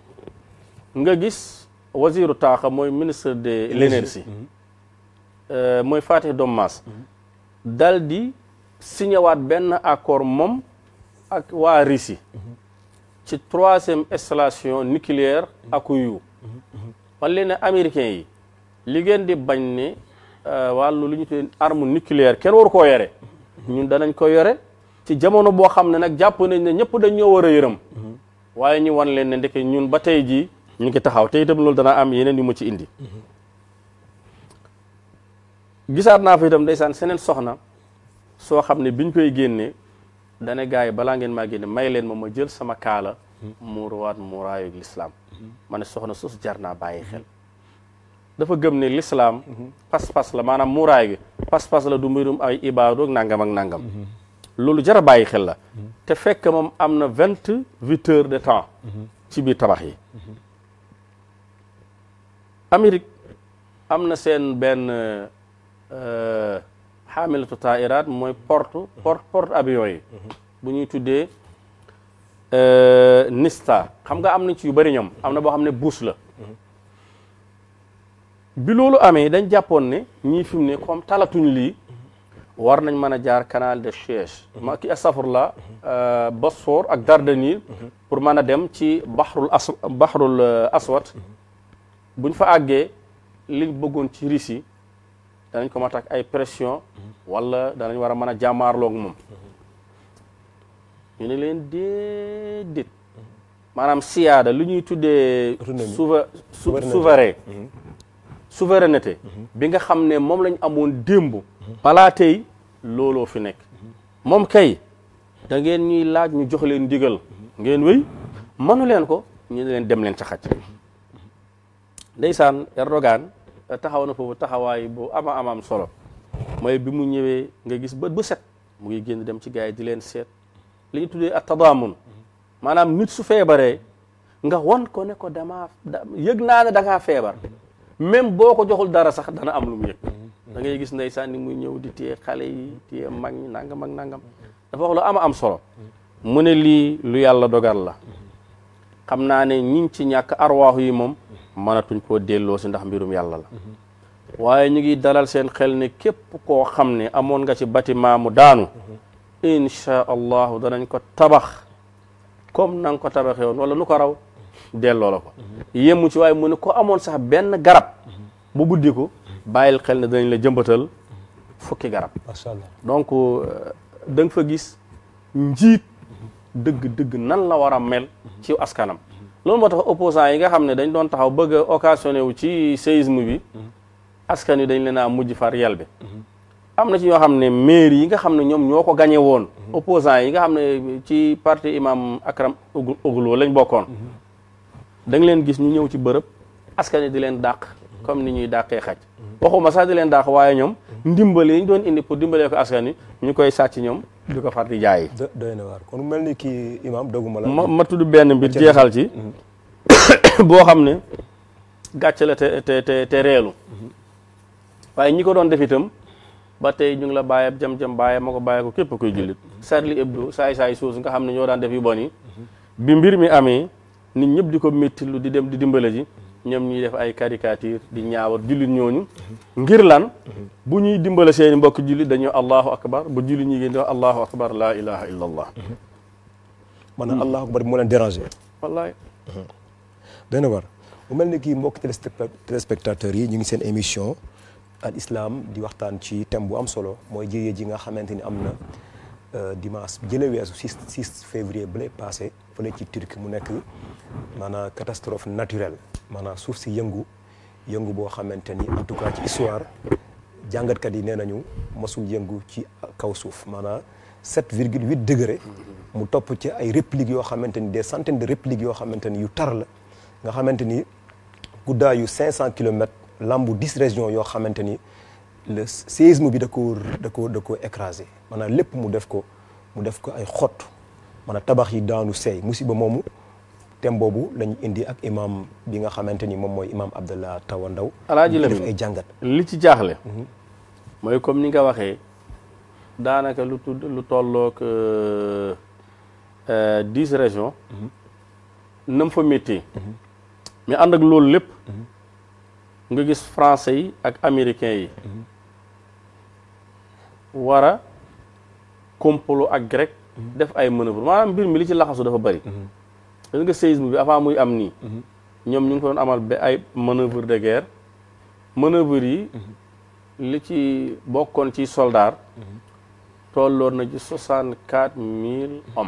nga gis wasiru taaxa mooy ministre de l'énergie euh, mooy Fatih Dommas dal di signé waat benn accord moom ak waa Russie ci troisième installation nucléaire Akuyu wan leen ne américains yi li ngeen di bañ ne euh, wàllu lu ñu tuddee arme nucléaire kenn waru koo yore ñun danañ ko yore ci jamono boo xam ne nag jàpp nañ ne ñëpp dañ ñoo war a yërëm waaye ñu wan leen ne ndeke ñun ba tey jii ñu ngi taxaw te itam loolu dana am yeneen yu ma ci indi gisaat naa fa itam ndeysaan seneen soxna soo xam ne biñ koy génnee dane gars yi balaa ngeen maa génne may leen ma ma jël sama kaala muuruwaat muuraayu lislaam ma ne soxna sos jar naa bàyyi xel dafa gëm ne lislaam pas-pas la maanaam muuraay gi pas-pas la du mbirum ay ibaadu ak nangam ak nangam loolu jar a bàyyi xel la te fekk moom am na vingt huit heures de temps ci biir tabax yi Amérique am na seen benn xaamilatu taa'iraat mooy porte porte porte avion yi bu ñuy tuddee Nista xam nga am na ci yu bëri ñoom am na boo xam ne buus la bi loolu amee dañ jàppoon ne ñii fi mu ne comme talatuñ lii war nañ mën a jaar canal de Suez ma ki astafurla Bosphore ak Dardanelles pour mën a dem ci baxrul as baxrul aswad buñ fa àggee liñ bëggoon ci Russie danañ ko mat ak ay pression wala danañ war a mën a jàmmaarloog moom ñu ne leen déedéet maanaam siyaada lu ñuy tuddee Autonomie. souve su- Souveraineté. souverain souveraineté bi nga xam ne moom lañ amoon démb balaa tey looloo fi nekk moom kay da ngeen ñuy laaj ñu jox leen ndigal ngeen wéy mënu leen ko ñu ne leen dem leen ca xaj ndeysaan Erdogan taxaw na foofu taxawaay bu ama amaam solo mooy bi mu ñëwee nga gis bët bu set mu ngi génn dem ci gars yi di leen seet li ñu tuddee at tadaamun maanaam nit su feebaree nga won ko ne ko damaa yëg naa ne da ngaa feebar même boo ko joxul dara sax dana am lu mu yëg da ngay gis ndeysaan ni muy ñëw di téye xale yi téye mag ñi nangam ak nangam dafa wax lu ama am solo mu ne lii lu yàlla dogal la xam naa ne ñiñ ci ñàkk arwaax yi moom mënatuñ koo delloo si ndax mbirum yàlla la waaye ñu ngi dalal seen xel ne képp koo xam ne amoon nga ci bâtiment mu daanu insha allahu danañ ko tabax comme na nga ko tabaxee woon wala lu ko raw delloo la ko yemu ci waaye mu ne ko amoon sax benn garab bu buddi ko bàyyil xel ne danañ la jëmbatal fukki garab macha allah donc da nga fa gis njiit dëgg-dëgg nan la war a mel ci askanam loolu moo tax opposants yi nga xam ne dañ doon taxaw bëgg a occasionné wu ci séisme bi askan wi dañ leen a mujj far yel bi am na ci ñoo xam ne maire yi nga xam ne ñoom ñoo ko gañe woon opposants yi nga xam ne ci parti imam Akram Oglo lañ bokkoon da nga leen gis ñu ñëw ci bërëb askan wi di leen dàq comme ni ñuy dàqee xaj waxuma sax di leen dàq waaye ñoom ndimbal yi ñu doon indi pour dimbalee ko askan wi ñu koy sàcc ñoom di ko far di jaayi doy na waar kon mel ni kii imam doguma la ma ma tudd benn mbir jeexal ci boo xam ne gàcce la te te te te reelu waaye ñi ko doon def itam ba tey ñu ngi la bàyyi jam-jam bàyyi ma ko bàyyi ko képp koy jullit Charlie Hebdo saay-saay suus nga xam ne ñoo daan def yu bon yi bi mbir mi amee nit ñëpp di ko méttilu di dem di dimbale ji ñoom ñuy def ay caricature di ñaawar jullit ñooñu ngir lan bu ñuy dimbale seeni mbokk jullit dañu allahu akbar bu jullit ñi ngeen di wax allahu akbar laa ilaha illa allah maanaam allahu akbar moo leen déranger wallaay dana war mu mel ni kii mbokk téléspectateurs yi ñu ngi seen émission al islam di waxtaan ci thème bu am solo mooy jëye ji nga xamante ni am na dimanche jële weesu 6 6 février bële passé fële ci Turquie mu nekk maanaam catastrophe naturelle maanaam suuf si yëngu yëngu boo xamante ni en tout cas ci histoire jàngatkat yi nee nañu mosul yëngu ci kaw suuf maanaam 7 virgule 8 degré mu topp ci ay répliques yoo xamante ni des centaines de répliques yoo xamante ni yu tar la nga xamante ni guddaayu 500 kilomètres lambu 10 régions yoo xamante ni le séisme bi da ko da ko da ko écrasé maanaam lépp mu def ko mu def ko ay xott maanaam tabax yi daanu seey musiba moomu thème boobu lañu indi ak imam bi nga xamante ni moom mooy imam Abdallah Tawa Ndaw alaaji def Lamin ay jàngat li ci jaaxle mooy comme ni nga waxee daanaka lu tudd lu tollook dix régions nam fa métti mais ànd ak loolu lépp nga gis français yi ak américains yi war a complot ak grec def ay manœuvre maanaam mbir mi li ci laxasu dafa bëri gis nga séisme bi avant muy am nii ñoom ñu ngi ko doon amal ba ay manœuvre de guerre manœuvre yi li ci bokkoon ci soldat tolloon na ci soixante quatre mille hommes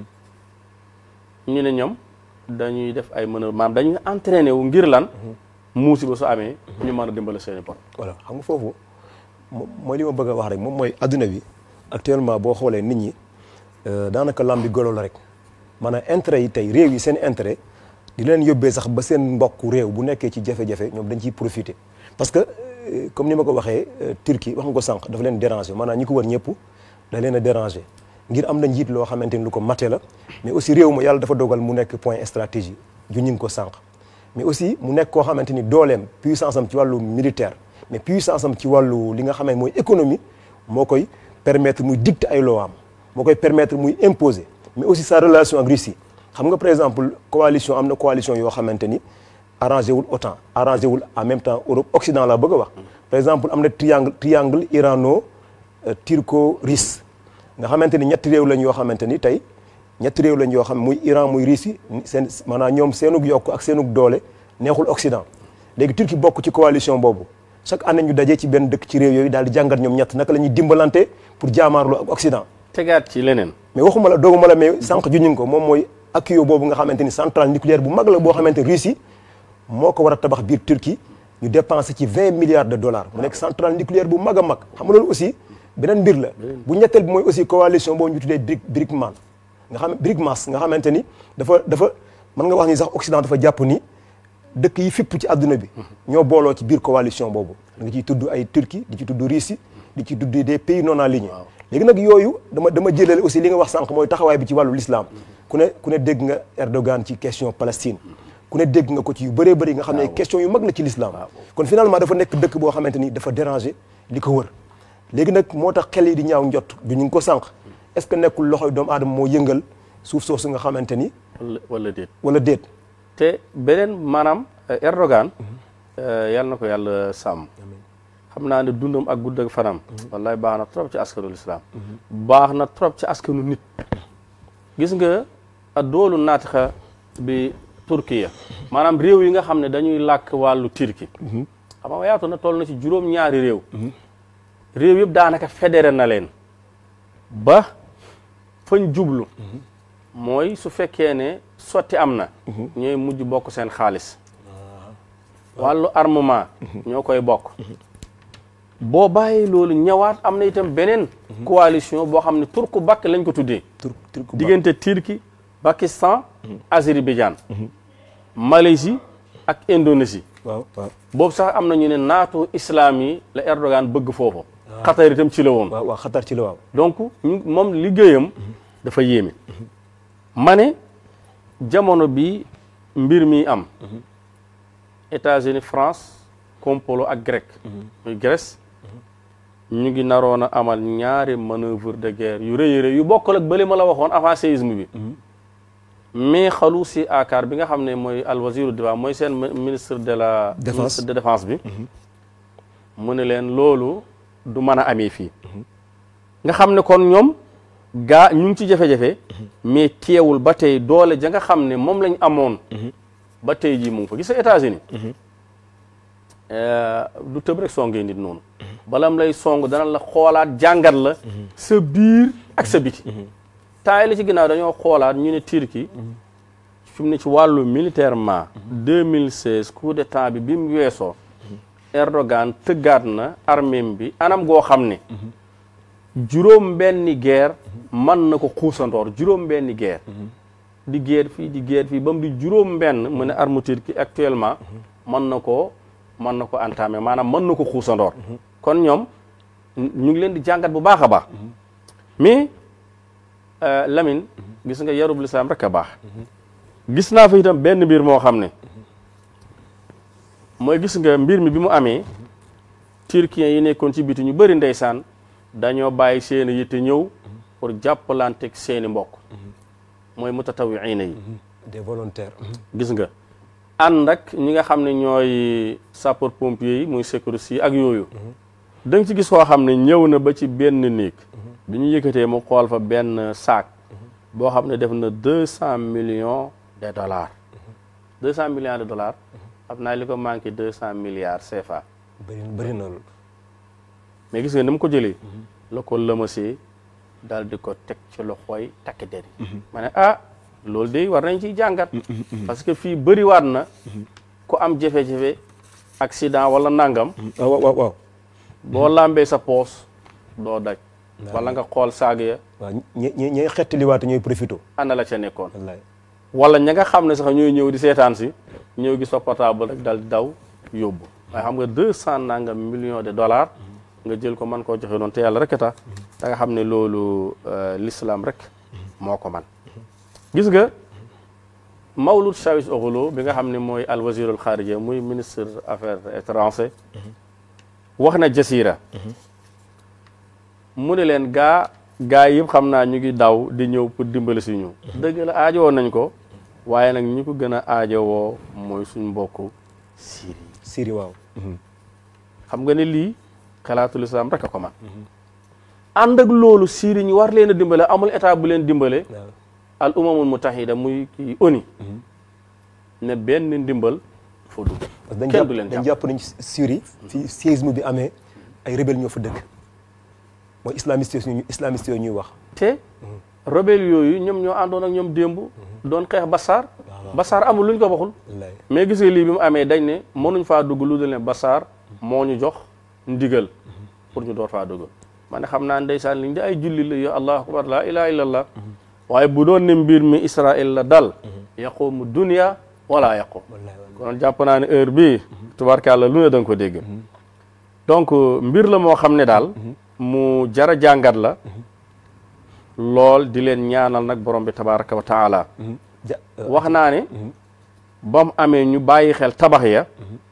ñu ne ñoom dañuy def ay manœuvre maanaam dañuy entraîné wu ngir lan muusi ba su amee ñu mën a dimbale seeni bopp voilà xam nga foofu mo- mooy li ma bëgg a wax rek moom mooy adduna bi actuellement boo xoolee nit ñi euh, daanaka lambi golo la rek maanaam intérêt yi tey réew yi seen intérêt di leen yóbbee sax ba seen mbokk réew bu nekkee ci jafe-jafe ñoom dañ ciy profiter parce que euh, comme ni ma ko waxee euh, Turquie wax nga ko sànq dafa leen déranger maanaam ñi ko wër ñëpp da leen a déranger ngir am na njiit loo xamante ni lu ko mate la mais aussi réew ma yàlla dafa dogal mu nekk point stratégie ju ñu ngi ko sànq mais aussi mu nekk koo xamante ni dooleem puissance am ci wàllu militaire mais puissance am ci wàllu li nga xam ne mooy économie moo koy permettre muy dicter ay loi am moo koy permettre muy imposer mais aussi sa relation ak Russie xam nga par exemple coalition am na coalition yoo xamante ni arrangé wul OTAN arrangé wul en même temps Europe Occident la bëgg a wax par exemple am na triangle triangle irano turco russe nga xamante ni ñetti réew lañ yoo xamante ni tey ñetti réew lañ yoo xam muy Iran muy Russie seen maanaam ñoom seenug yokk ak seenug doole neexul Occident léegi Turquie bokk ci coalition boobu chaque année ñu dajee ci benn dëkk ci réew yooyu daal di jàngat ñoom ñett naka la ñuy dimbalante pour jaamaarloo ak Occident tegaat ci leneen mais waxuma la dooguma la mais sànq juñuñ ko moom mooy Akio boobu nga xamante ni centrale nucléaire bu mag la boo xamante ni Russie moo ko war a tabax biir Turquie ñu dépensé ci vingt milliards de dollars mu nekk centrale nucléaire bu mag a mag xam nga loolu aussi beneen mbir la bu ñetteel bi mooy aussi coalition boo ñu tuddee BRIC BRICMAN nga xam BRICMAS nga xamante ni dafa dafa mën nga wax ni sax Occident dafa jàpp ni dëkk yi fipp ci àdduna bi ñoo booloo ci biir coalition boobu da nga ciy tudd ay Turquie di ci tudd Russie di ci tudd des pays non alignés léegi nag yooyu dama dama jëlale aussi li nga wax sànq mooy taxawaay bi ci wàllu l'islam ku ne ku ne dégg nga Erdogan ci question Palestine ku ne dégg nga ko ci yu bëree bëri nga xam ne question yu mag la ci l'islam kon finalement dafa nekk dëkk boo xamante ni dafa déranger li ko wër léegi nag moo tax xel yi di ñaaw njott du ñu ngi ko sànq est-ce que nekkul loxoy doomu aadama moo yëngal suuf soosu nga xamante ni wala wala déet wala déet te beneen maanaam Erdogan yàlla na ko yàlla sàmm xam naa ne dundam ak gudd ak fanam wallahi baax na trop ci askanu lislaam baax na trop ci askanu nit gis nga a doolu naatixa bi Turkiya maanaam réew yi nga xam ne dañuy làkk wàllu turki xam nga yaatu na toll na ci juróom-ñaari réew réew yëpp daanaka fédéré na leen ba fañ jublu mooy su fekkee ne sotti am na ñooy mujj bokk seen xaalis wàllu armement ñoo koy bokk boo bàyyi loolu ñëwaat am na itam beneen coalition boo xam ne turku bakk lañ ko tuddee diggante Turquie Pakistan Azerbaïdjan Malaisie ak Indonésie waaw waaw boobu sax am na ñu ne naatu islam yi la Erdogan bëgg foofu Qatar itam ci la woon waaw waaw xatar ci la waaw donc ñu moom liggéeyam dafa yéeme ma ne jamono bi mbir mi am États-Unis France complot ak grec muy Grèce ñu ngi naroon a amal ñaari manœuvre de guerre yu rëy rëy yu bokkal ak bële ma la waxoon avant séisme bi mais xalu si akar bi nga xam ne mooy al wasiru défense mooy seen ministre de la Défense. ministre de défense bi mu ne leen loolu du mën a amee fii nga xam ne kon ñoom gaa ñu ngi ci jafe-jafe mais teewul ba tey doole ja nga xam ne moom lañ amoon ba tey jii mu ngi fa gis nga États-Unis du tëb rek songee nit noonu balam lay song dana la xoolaat jàngat la sa biir ak sa biti temps yi la ci ginnaaw dañoo xoolaat ñu ne Turquie fi mu ne ci wàllu militairement 2016 coup d'état bi bi mu weesoo Erdogan tëggaat na arméem bi anam goo xam ne juróom benni guerre mën na ko xuusandoor juróom benni guerre di guerre fii di guerre fii ba mu di juróom benn mu ne arme Turquie actuellement mën na ko mën na ko entamé maanaam mën na ko xuusandoor kon ñoom ñu ngi leen di jàngat bu baax a baax mais Lamine gis nga yarub lislaam rek a baax gis naa fa itam benn mbir moo xam ne mooy gis nga mbir mi bi mu amee turkiens yi nekkoon ci biti ñu bëri ndeysaan dañoo bàyyi seen i yitte ñëw pour jàppalanteeg seen i mbokk mooy mutatawiina yi des volontaires gis nga ànd ak ñi nga xam ne ñooy sapeur pompier yi muy sécurité yi ak yooyu da nga ci gis koo xam ne ñëw na ba ci benn néeg bi ñu yëkkatee mu xool fa benn saak boo xam ne def na deux cent millions de dollars deux cent millions de dollars xam naa li ko manqué deux cent milliards CFA bëri bëri na loolu mais gis nga ni mu ko jëlee la ko lëmasee daal di ko teg ci loxooy takk der yi ma ne ah loolu de war nañ ciy jàngat parce que fii bëriwaat na ku am jafe-jafe accident wala nangam waaw waaw waaw boo lambee sa poos doo daj wala nga xool saag ya waaw ñi ñi ñooy xettaliwaate ñooy profité ana la ca nekkoon wallaay wala ña nga xam ne sax ñooy ñëw di seetaan si ñëw gis fa portable rek dal di daw yóbbu waaye xam nga deux cent nangam millions de dollars nga jël ko mën koo joxe noonu te yàlla rek a tax da nga xam ne loolu l'islam rek moo ko man gis nga Mawlud Çavuşoğlu bi nga xam ne mooy al wazirul xaarija muy ministre affaires étrangères wax na jasira mu ne leen gaa gaa yëpp xam naa ñu ngi daw di ñëw pour dimbali si ñu dëgg la aajowoo nañ ko waaye nag ñi ko gën a aajowoo mooy suñ mbokku Syrie Syrie waaw xam nga ne lii xalaatul islam rek a ko man ànd ak loolu Syrie ñu war leen a dimbale amul état bu leen dimbale waaw al umamul mutahida muy kii ONU ne benn ndimbal foo dugg parce que dañ kenn jàpp du leen dañ jàpp jàpp nañ Syrie fi séisme bi amee ay rebelle ñoo fa dëkk mooy islamiste yooyu islamiste yooyu ñuy wax te rebelle yooyu ñoom ñoo àndoon ak ñoom démb doon xeex Bassar Bassar amul luñ ko waxul wallaay mais gisee lii bi mu amee dañ ne mënuñ faa dugg lu dul ne Bassar moo ñu jox ndigal pour ñu door faa dugg ma ne xam naa ndeysaan liñ di ay julli la yo allahu akbar la ilaha illallah waaye bu doon ne mbir mi Israël la dal yaqumu dunia wala yaqum kon jàpp naa ne heure bii tubaarkàlla lu ne da nga ko dégg donc mbir la moo xam ne daal mu jara jàngat la lool di leen ñaanal nag borom bi tabaraka wa taala wax naa ne ba mu amee ñu bàyyi xel tabax ya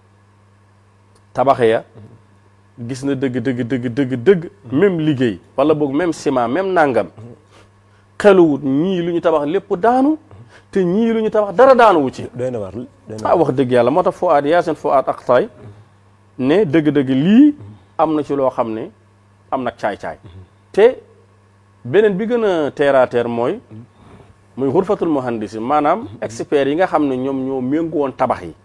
tabax ya gis na dëgg dëgg dëgg dëgg dëgg même liggéey wala boog même ciment même nangam xeluwut ñii lu ñu tabax lépp daanu te ñii lu ñu tabax dara daanuwu ci doy na waar doy na ah wax dëgg yàlla moo tax Fouad Yacine Fouad Akhtaay ne dëgg-dëgg lii am na ci loo xam ne am nag caay-caay te beneen bi gën a terre à terre mooy muy xurfatul muhandisi maanaam experts yi nga xam ne ñoom ñoo méngu woon tabax yi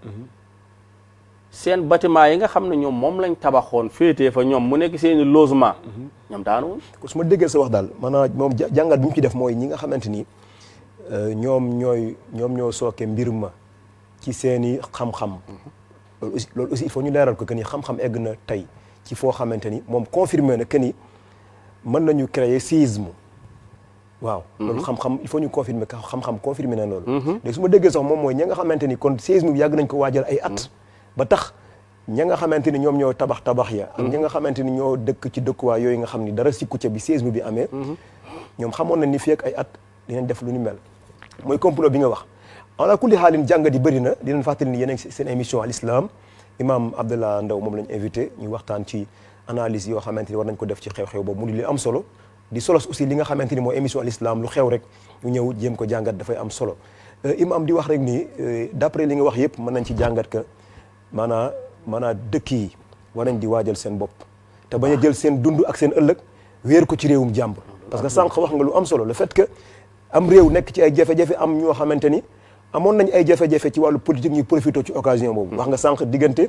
seen bâtiment yi nga xam ne ñoom moom lañ tabaxoon féetee fa ñoom mu nekk seeni logement ñoom daanu woon ko su ma déggee sa wax daal maanaam moom ja- jàngat bi mu ci def mooy ñi nga xamante ni euh, ñoom ñooy ñoom ñoo sooke mbir ma ci seeni xam-xam loolu aussi loolu aussi il faut ñu leeral ko que ni xam-xam egg na tey ci foo xamante ni moom confirmé na que ni mën nañu créer séisme waaw loolu xam-xam il faut ñu confirmer que xam-xam confirmé na loolu léegi su ma déggee sax moom mooy ña nga xamante ni kon séisme bi yàgg nañ ko waajal ay at ba tax ña nga xamante ni ñoom ñoo tabax tabax ya ak ña nga xamante ni ñoo dëkk ci dëkkuwaay yooyu nga xam ni dara sikku ca bi séisme bi amee ñoom xamoon nañ ni fii ak ay at dinañ def lu ni mel mooy complot bi nga wax ala kulli xaalin jàngat yi bëri na dinañ fàttali ni yéen a ngi seen émission al islam imam Abdallah Ndaw moom lañ invité ñu waxtaan ci analyse yoo xamante ni war nañ ko def ci xew-xew boobu mu di li am solo di solos aussi li nga xamante ni mooy émission al islam lu xew rek ñu ñëw jéem ko jàngat dafay am solo imam di wax rek ni d'après li nga wax yëpp mën nañ ci jàngat que maanaa maanaa dëkk yi war nañ di waajal seen bopp te bañ a jël seen dund ak seen ëllëg wéer ko ci réewum jàmbur parce que sànq wax nga lu am solo le fait que am réew nekk ci ay jafe-jafe am ñoo xamante ni amoon nañ ay jafe-jafe ci wàllu politique ñuy profité ci occasion boobu wax nga sànq diggante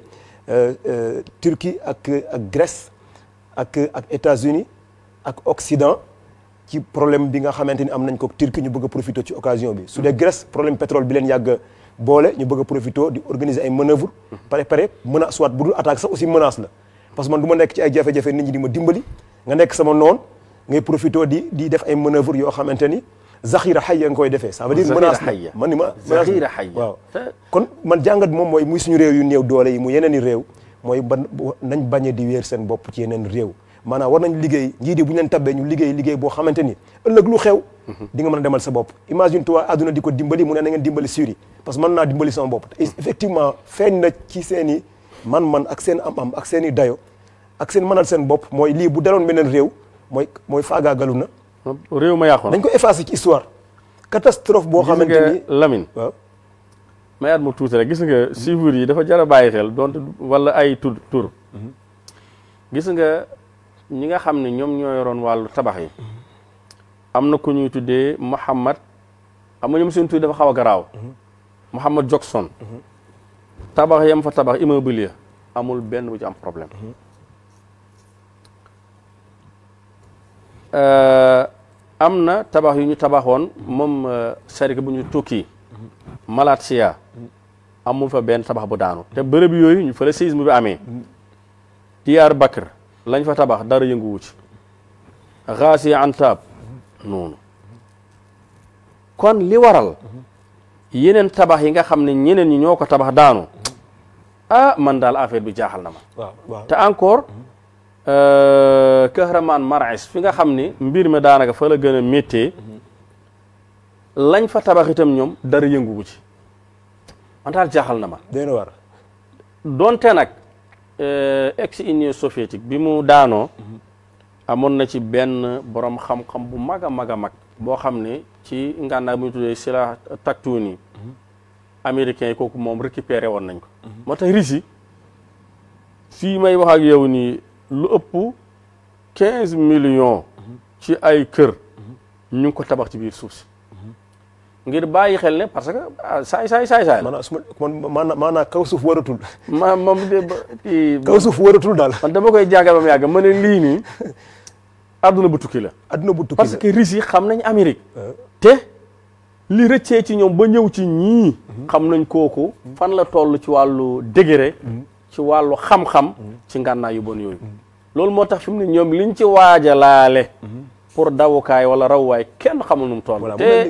Turquie ak ak Grèce ak ak États-Unis ak Occident ci problème bi nga xamante ni am nañ ko Turquie ñu bëgg a profité ci occasion bi su dee Grèce problème pétrole bi leen yàgg boole ñu bëgg a profité di organiser ay manœuvre pare pare menace soit bu dul attaque sax aussi menace la parce que man du ma nekk ci ay jafe-jafe nit ñi di ma dimbali nga nekk sama noon ngay profité di di def ay manœuvre yoo xamante ni zaxira xayya nga koy defee ça veut dire menace la man ni ma zaxira xayya waaw kon man jàngat moom mooy muy suñu réew yu néew doole yi mu yeneen i réew mooy ban nañ bañ a di wéer seen bopp ci yeneen réew maanaam war nañ liggéey njiit yi bu ñu leen tabbee ñu liggéey liggéey boo xamante ni ëllëg lu xew di nga mën a demal sa bopp imagine toi àdduna di ko dimbali mu ne na ngeen dimbali Syrie parce que mën naa dimbali sama bopp te effectivement feeñ na ci seen i man-man ak seen am-am ak seen i dayo ak seen mënal seen bopp mooy lii bu daloon beneen réew mooy mooy faagaagalu na réew ma yàqu dañ ko effacé ci histoire catastrophe boo xamante ni Lamine waaw mayaat mu tuuti rek gis nga chiffres yi dafa jar a bàyyi xel donte wala ay tur tur gis nga ñi nga xam ne ñoom ñoo yoroon wàllu tabax yi am na ku ñuy tuddee Mouhamad xam nga ñoom seen tudd dafa xaw a garaaw Mouhamad Jackson tabax yam fa tabax immobilier amul benn bu ci am problème am na tabax yu ñu tabaxoon moom sarika bu ñu tukki Malaysia amul fa benn tabax bu daanu te bërëb yooyu ñu fa la séisme bi amee Diyaar Bakr lañ fa tabax dara yënguwu ci Ghazi Antab noonu kon li waral yeneen tabax yi nga xam ne ñeneen ñi ñoo ko tabax daanu ah man daal affaire bi jaaxal na ma waaw waaw te encore Kahraman Marais fi nga xam ni mbir mi daanaka fa la gën a méttee lañ fa tabax itam ñoom dara yënguwu ci man daal jaaxal na ma doy na war donte nag ex Union soviétique bi mu daanoo amoon na ci benn borom xam-xam bu mag a mag a mag boo xam ne ci ngànnaay bu ñu tuddee Sila Taktouni américains yi kooku moom récupéré woon nañ ko moo tax Russie fii may wax ak yow nii lu ëpp quinze millions ci ay kër ñu ngi ko tabax ci biir suuf si ngir bàyyi xel ne parce que saay saay saay saay la maanaam su ma man maanaam maanaam kaw suuf waratul ma moom de ba kii kaw suuf waratul daal man dama koy jàngal ba mu yàgg ma ne lii nii adduna bu tukki la adduna bu tukki parce la que Russes yi xam nañ Amérique te li rëccee ci ñoom ba ñëw ci ñii xam nañ kooku fan la toll ci wàllu degré ci wàllu xam-xam ci ngànnaay yu bon yooyu loolu moo tax fi mu ne ñoom liñ ci waajalaale pour dawukaay wala rawwaay kenn xamul nu mu toll voilà mu mel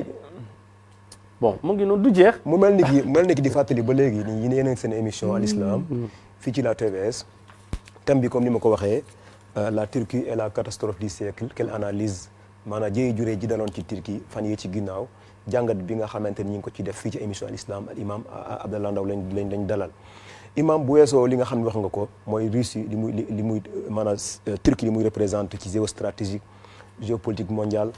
te ni bon mu ngi noonu du jeex mu mel ni ki mu mel ni ki di fàttali ba léegi nii yéen a ngi seen émission al islam fii ci la TVS thème bi comme ni ma ko waxee euh, la Turquie et la catastrophe du siècle quelle analyse maanaam jëye juree ji daloon ci Turquie fan yii ci ginnaaw jàngat bi nga xamante ni ñu ngi ko ci def fii ci émission al islam al imam Abdallah Ndaw lañ lañ lañ dalal imam bu weesoo li nga xam ne wax nga ko mooy Russie li muy li li muy maanaam euh, Turquie li muy représente ci géostratégique géopolitique mondiale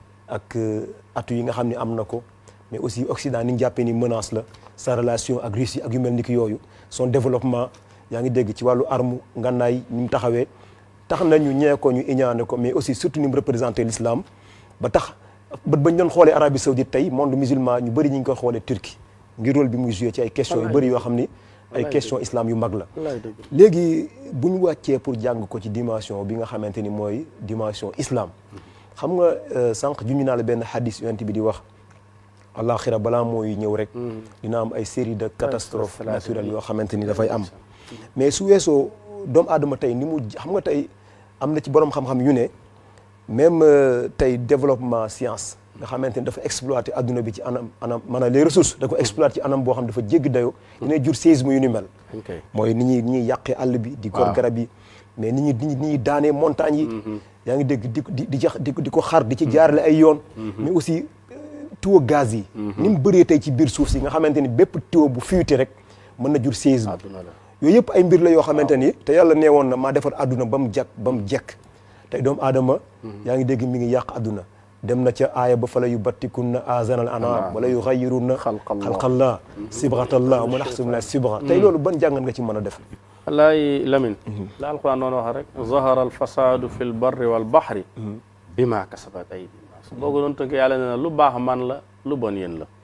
ak euh, atu yi nga xam ne am na ko mais aussi Occident ni ñu jàppee ni menace la sa relation ak Russie ak yu mel ni ki yooyu son développement yaa ngi dégg ci wàllu arme ngànnaay ni mu taxawee tax na ñu ñee ko ñu iñaane ko mais aussi surtout ni mu représenté l'islam ba tax bët bañ doon xoolee Arabie Saoudite tey monde musulman ñu bëri ñu ngi koy xoolee Turquie ngir rôle bi muy joué ci ay questions yu bëri yoo xam ni ay questions islam yu mag la wallaay dëgg léegi bu ñu wàccee pour jàng ko ci dimension bi nga xamante ni mooy dimension islam xam nga euh, sànq juñu naa la benn hadis yonent bi di wax àllaaxira balaa mooy ñëw rek dina am ay série de catastrophes naturelles yoo xamante ni dafay am mais su weesoo doomu aadama tey ni mu xam nga tey am na ci borom xam-xam yu ne même euh, tey développement science nga xamante ni dafa exploiter adduna bi ci anam anam maanaam les ressources da ko exploiter ci anam boo xam dafa jéggi dayoo dina jur séisme yu ni mel ok mooy ni ñuy ni ñuy yàqee àll bi di gor Waaw. garab yi mais ni ñuy ni ñuy ni ñuy daanee montagnes yi yaa ngi dégg di ko- di di jax di ko di ko xar di ci jaarale ay yoon mais aussi euh, tuyau gaz yi ni mu bëree tey ci biir suuf si nga xamante ni bépp tuyau bu fuité rek mën na jur séisme àdduna la yooyu yëpp ay mbir la yoo xamante ni te yàlla nee woon na maa defar àdduna ba mu jag ba mu jekk tey doomu aadama yaa ngi dégg mi ngi yàq àdduna dem na ca aaya ba fa la yu battikunna azanal anam wala yu xayirunna Xalqallah. xalqallah sibratallah mu naxsumna sibra tey loolu ban jàngat nga ci mën a def wallaay Lamine la alquran doon wax rek zahara alfasadu fi lbarri walbahri bima kasabat aydi nas boo ko doon tënk yàlla ne na lu baax man la lu bon yéen la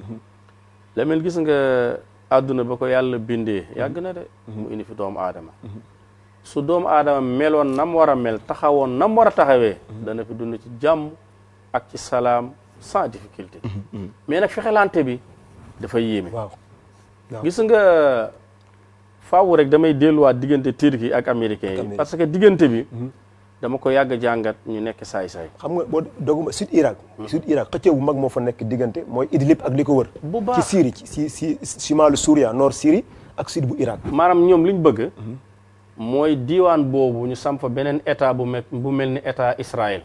Lamine gis nga àdduna ba ko yàlla bindee yàgg na de mu indi fi doomu aadama su doomu aadama meloon nam war a mel taxawoon nam war a taxawee dana fi dund ci jàmm ak ci salaam sans difficulté mais nag fexelante bi dafa yéeme waaw waaw. gis nga faaw rek damay delluwaat diggante Turquie ak américains yi Amérique. parce que diggante bi dama ko yàgg jàngat ñu nekk saay-saay xam nga boo doguma sud Irak sud Irak xëccëw bu mag moo fa nekk diggante mooy Idlib ak li ko wër Bu baax. ci Syrie ci si si chimalu Souria nord Syrie ak sud bu Irak maanaam ñoom li ñu bëgg mooy diiwaan boobu ñu samp fa beneen état bu mel bu mel ni état Israël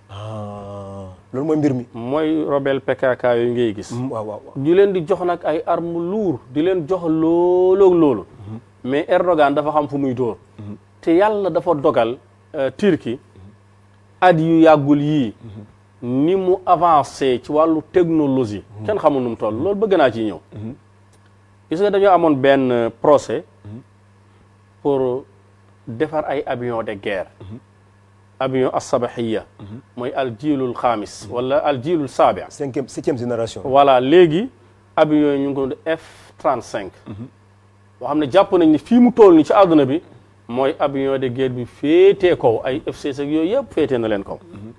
ah loolu mooy mbir mi mooy rebelle PKK yooyu ngay gis Mm, waaw waaw waaw ñu leen di jox nag ay arme lourd di leen jox looloog loolu mais Erdogan dafa xam fu muy dóor te yàlla dafa dogal euh, Turquie at yu yàggul yii ni mu avancé ci wàllu technologie kenn xamul nu mu toll loolu bëgg naa ci ñëw gis nga dañoo amoon benn euh, procès pour defar ay avion de guerre avion as-sabahiya mooy al jiilul xaamis wala al jiilul saabi cinquième septième génération voilà léegi avion yi ñu ngi ko doon F-35 boo xam ne jàpp nañ ni fii mu toll ni ci àdduna bi mooy avion de guerre bi féetee kaw ay F-16 ak yooyu yëpp féetee na leen kaw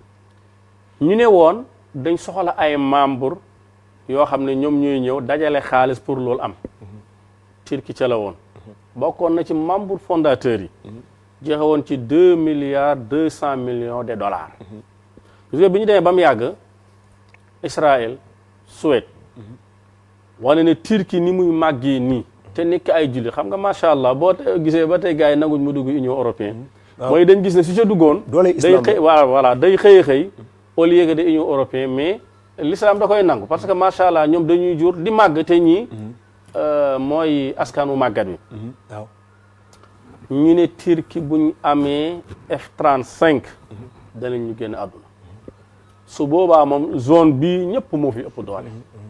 ñu ne woon dañ soxla ay membre yoo xam ne ñoom ñooy ñëw dajale xaalis pour loolu am Turquie ca la woon bokkoon na ci membre fondateur yi joxe woon ci deux milliards deux cent millions de dollars gis nga bi ñu demee ba mu yàgg Israël Suède wane ne Turquie ni muy màggee nii te nekk ay julli xam nga macha allah boo te- gisee ba tey gars yi nanguñ mu dugg Union européenne mooy dañ gis ne su ca duggoon Dooley day islam xëy voilà voilà day xëy a xëy au lieu que de Union européenne mais l'islam da koy nangu parce que macha allah ñoom dañuy jur di màgg te ñii euh, mooy askanu màggat wi waaw ñu ne Turquie buñ amee F-35 danañ ñu génn àdduna su boobaa moom zone bii ñëpp moo fi ëpp doole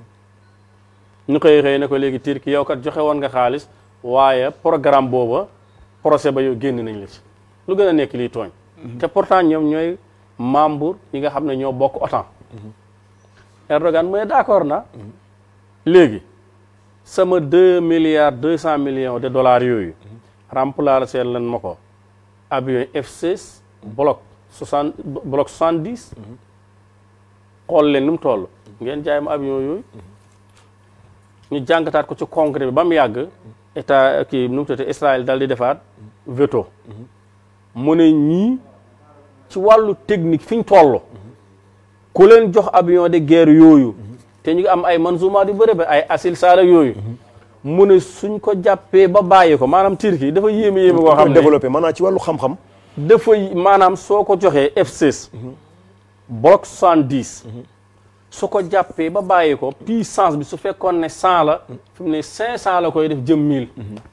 ñu koy xëy ne ko léegi Turquie yow kat joxe woon nga xaalis waaye programme booba procès ba yow génn nañ la ci lu gën a nekk lii tooñ te pourtant ñoom ñooy membre yi nga xam ne ñoo bokk OTAN Erdogan mu ne d'accord na léegi sama deux milliards deux cent millions de dollars yooyu remplacer leen ma ko avion F-16 bloc soixante bloc soixante dix xool leen nu mu toll ngeen jaay ma avion yooyu ñu jàngataat ko ci congrès bi ba mu yàgg état kii nu mu tuddati Israël dal di defaat veto mu ne ñii ci wàllu technique fi ñu toll ku leen jox avion de guerre yooyu te ñu ngi am ay manzumaat yu bëri ba ay asil saala yooyu mu ne suñ ko jàppee ba bàyyi ko maanaam Turquie dafa yéeme yéeme koo xam ne développé maanaam ci wàllu xam-xam dafa maanaam soo ko joxee F16 bloc 70 su ko jàppee ba bàyyi ko puissance bi su fekkoon ne 100 la fi mu ne 500 la koy def jëm 1000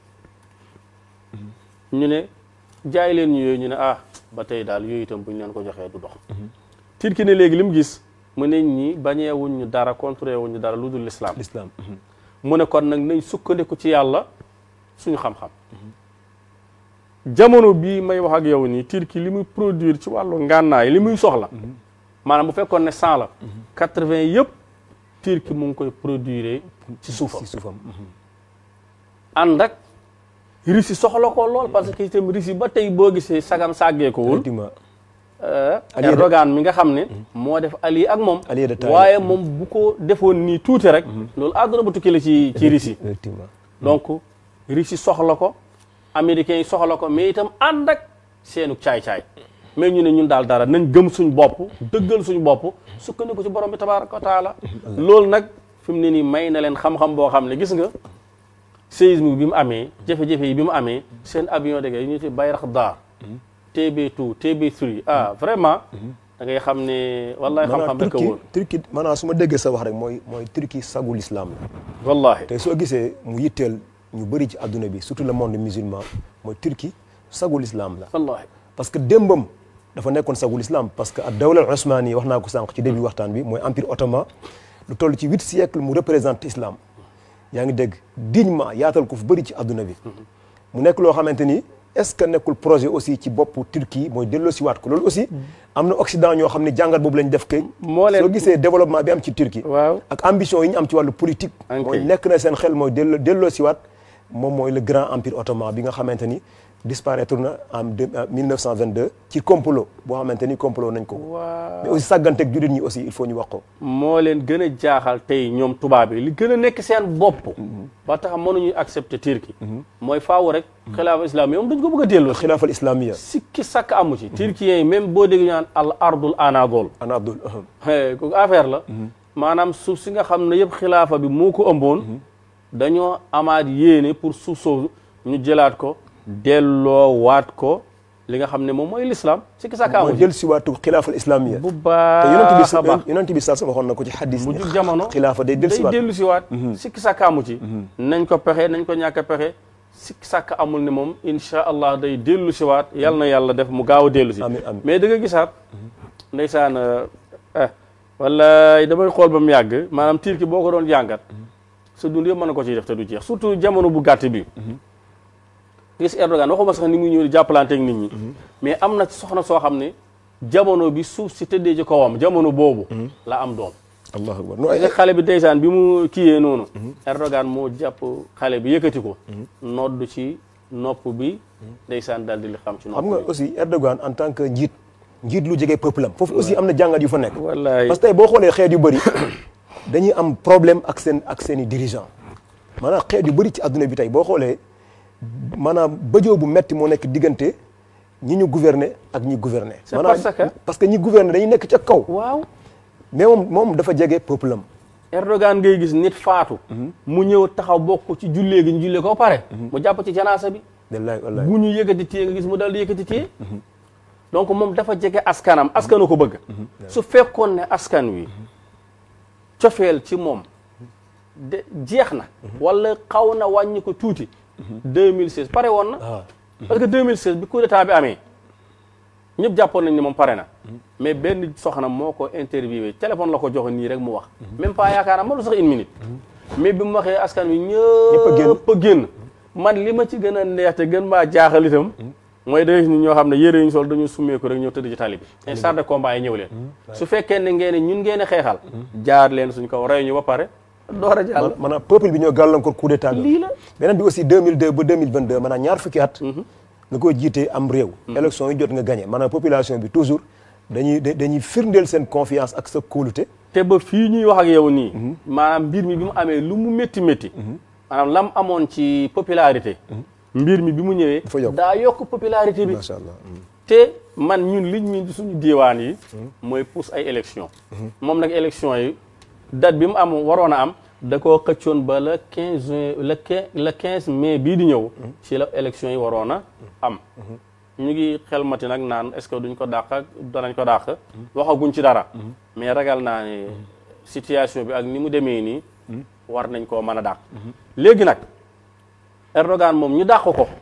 ñu ne jaay leen ñu yooyu ñu ne ah ba tey daal yooyu itam bu ñu leen ko joxee du dox Turquie ne léegi li mu gis mu ne ñi bañeewuñ ñu dara contré wuñ ñu dara lu dul l'islam l'islam mu ne kon nag nañ sukkandiku ci yàlla suñu xam-xam jamono bii may wax ak yow nii Turquie li muy produire ci wàllu ngànnaay li muy soxla maanaam bu fekkoon ne cent la quatre-vingt yëpp Turquie mu ngi koy produire ci suufam ci suufam ànd ak Russie soxla ko lool parce que itam Russie ba tey boo gisee sagam sàggee ko wul effectivement Allié de- Erdogan mi nga xam ne moo def allié ak moom Allié de taille. waaye moom bu ko defoon nii tuuti rek loolu àdduna bu tukki la ci ci Russie effectivement donc Russie soxla ko américains yi soxla ko mais itam ànd ak seenu caay-caay mais ñu ne ñun daal dara nañ gëm suñ bopp dëggal suñ bopp sukkandiku ci borom bi tabaraka wa taala loolu nag fi mu ne nii may na leen xam-xam boo xam ne gis nga séisme bi mu amee jafe-jafe yi bi mu amee seen avion de guerre yi ñu ci Bayraktar TB2 TB3 ah vraiment da ngay xam ne wallahi xam-xam rek a Turquie wóor Turquie maanaam su ma déggee sa wax rek mooy mooy Turquie sagul islam la wallahi tey soo gisee mu yitteel ñu bëri ci adduna bi surtout le monde musulman mooy Turquie sagul islam la wallahi parce que démbam dafa nekkoon sagul islam parce que ak dawla osmani wax naa ko sànq ci début waxtaan bi mooy empire ottoman lu toll ci huit siècles mu représente islam yaa ngi dégg dignement yaatal ko fu bëri ci adduna bi mu nekk loo xamante ni est-ce que nekkul projet aussi ci boppu Turquie mooy delloo si waat ko loolu aussi am na Occident ñoo xam ne jàngat boobu lañ def kay moo leen soo gisee développement bi am ci Turquie waaw ak ambition yi ñu am ci wàllu politique Ok. mooy nekk na seen xel mooy delloo delloo si waat moom mooy le grand empire ottoman bi nga xamante ni disparaître na en deux- en 1922 ci complot boo xamante ni complot nañ ko waaw mais aussi sàgganteeg jullit ñi aussi il faut ñu wax ko moo leen gën a jaaxal tey ñoom tubaab yi li gën a nekk seen bopp ba tax mënuñu accepter Turquie mooy faaw rek xilaafa islam yoom dañ ko bëgg a delloo si xilaafal islamia sikki sakk amu ci turquiens yi même boo dégg ñu naan al ardul anadol ana abdul kooku affaire la maanaam suuf si nga xam ne yëpp xilaafa bi moo ko ëmboon dañoo amaat yéene pour suuf soosu ñu jëlaat ko delloo waat ko li nga xam ne moom mooy l'islam sikki sakk amu mooy ci jël si waatu xilaafal islamia bu te yonent bi baax a baax sa yonent bi sa waxoon na ko ci xadis mu ni jug jamono xilaafa day del si waat dellu si waat sikki sàkk amu ci nañ ko pexe nañ ko ñàkk a pexe sikki sàkk amul ne moom insha allah day dellu si waat yal na yàlla def mu gaaw a dellu si Amiin, amiin. mais da nga gisaat ndeysaan eh wala damay xool ba mu yàgg maanaam Turquie boo ko doon jàngat sa dund yëpp mën na ko ciy def te du jeex surtout jamono bu gàtt bi gis Erdogan waxuma sax ni muy ñëw di jàppalante ak nit ñi mais am na soxna soo xam ne jamono bi suuf si tëddee ci kawam jamono boobu la am doom allahu akbar no parce que xale bi ndeysaan bi mu kiiyee noonu Erdogan moo jàpp xale bi yëkkati ko nodd ci nopp bi ndeysaan daal di li xam ci nopp xam nga bi aussi Erdogan en tant que njiit njiit lu jege peuple am foofu aussi am na jàngat yu fa nekk wallaay parce que tey boo xoolee xeet yu bëri dañuy am problème ak seen ak seen i dirigeant maanaam xeet yu bëri ci adduna bi tey boo xoolee maanaam bëjoo bu metti moo nekk diggante ñi ñu gouverner ak ñi gouverner C'est parce que- parce que ñi gouverner dañuy nekk ca kaw waaw mais moom moom dafa jege peuple am Erdogan ngay gis nit faatu mu ñëw taxaw bokk ci jullee gi ñu jullee ko pare mu jàpp ci janaasa bi wallaay wallaay bu ñu yëkkati téye nga gis mu dal di yëkkati téye donc moom dafa jege askanam askanu ko bëgg su fekkoon ne askan wi cofeel ci moom de jeex na wala xaw na wàññi ko tuuti 2016 pare woon na ah parce que 2016 bi coup d'état bi amee ñëpp jàppoon nañ ne moom pare na mais benn soxna moo ko interviewé téléphone la ko joxe nii rek mu wax même pas yaakaar naa ma sax une minute mais bi mu waxee askan wi Ñëpp a génn. ñëpp a génn man li ma ci gën a neex te gën maa jaaxal itam mooy da ngay gis ni ñoo xam ne yére yi ñu sol dañu summeeku rek ñëw tëdd ci tali bi te char de combat yi ñëw leen su fekkee ne ngeen ne ñun ngeen a xeexal jaar leen suñ kaw rey ñu ba pare door a jàll maanaam peuple bi ñoo gàllankoor coup d'état bi lii la beneen bi aussi 2002 ba 2022 maanaam ñaar fukki at nga koy jiitee am réew élection yi jot nga gagné maanaam population bi toujours dañuy da- dañuy firndeel seen confiance ak sa kóolute te ba fii ñuy wax ak yow nii maanaam mbir mi bi mu amee lu mu métti métti maanaam lam amoon ci popularité mbir mi bi mu ñëwee Dafa yokk. daa yokk popularité bi macha allah te man ñun liñ min di suñu diiwaan yi mooy pousse ay élection moom nag élection yi date bi mu am waroon a am da koo xëccoon ba le quinze juin le quin le quinze mai bii di ñëw ci la élection yi waroon a am ñu ngi xelmati nag naan est-ce que duñ ko dàq ak danañ ko dàq waxaguñ ci dara mais ragal naa ne situation bi ak ni mu demee nii war nañ koo mën a dàq léegi nag Erdogan moom ñu dàq ko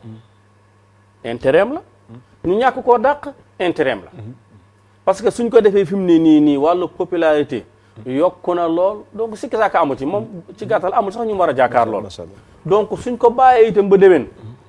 intérêt am la ñu ñàkk koo dàq intérêt am la parce que suñ ko defee fi mu ne nii nii wàllu popularité yokku na lool donc sikki saaka amu ci moom ci gàttal amul sax ñu war a jàkkaar lool macha allah donc suñ ko bàyyee itam ba déwén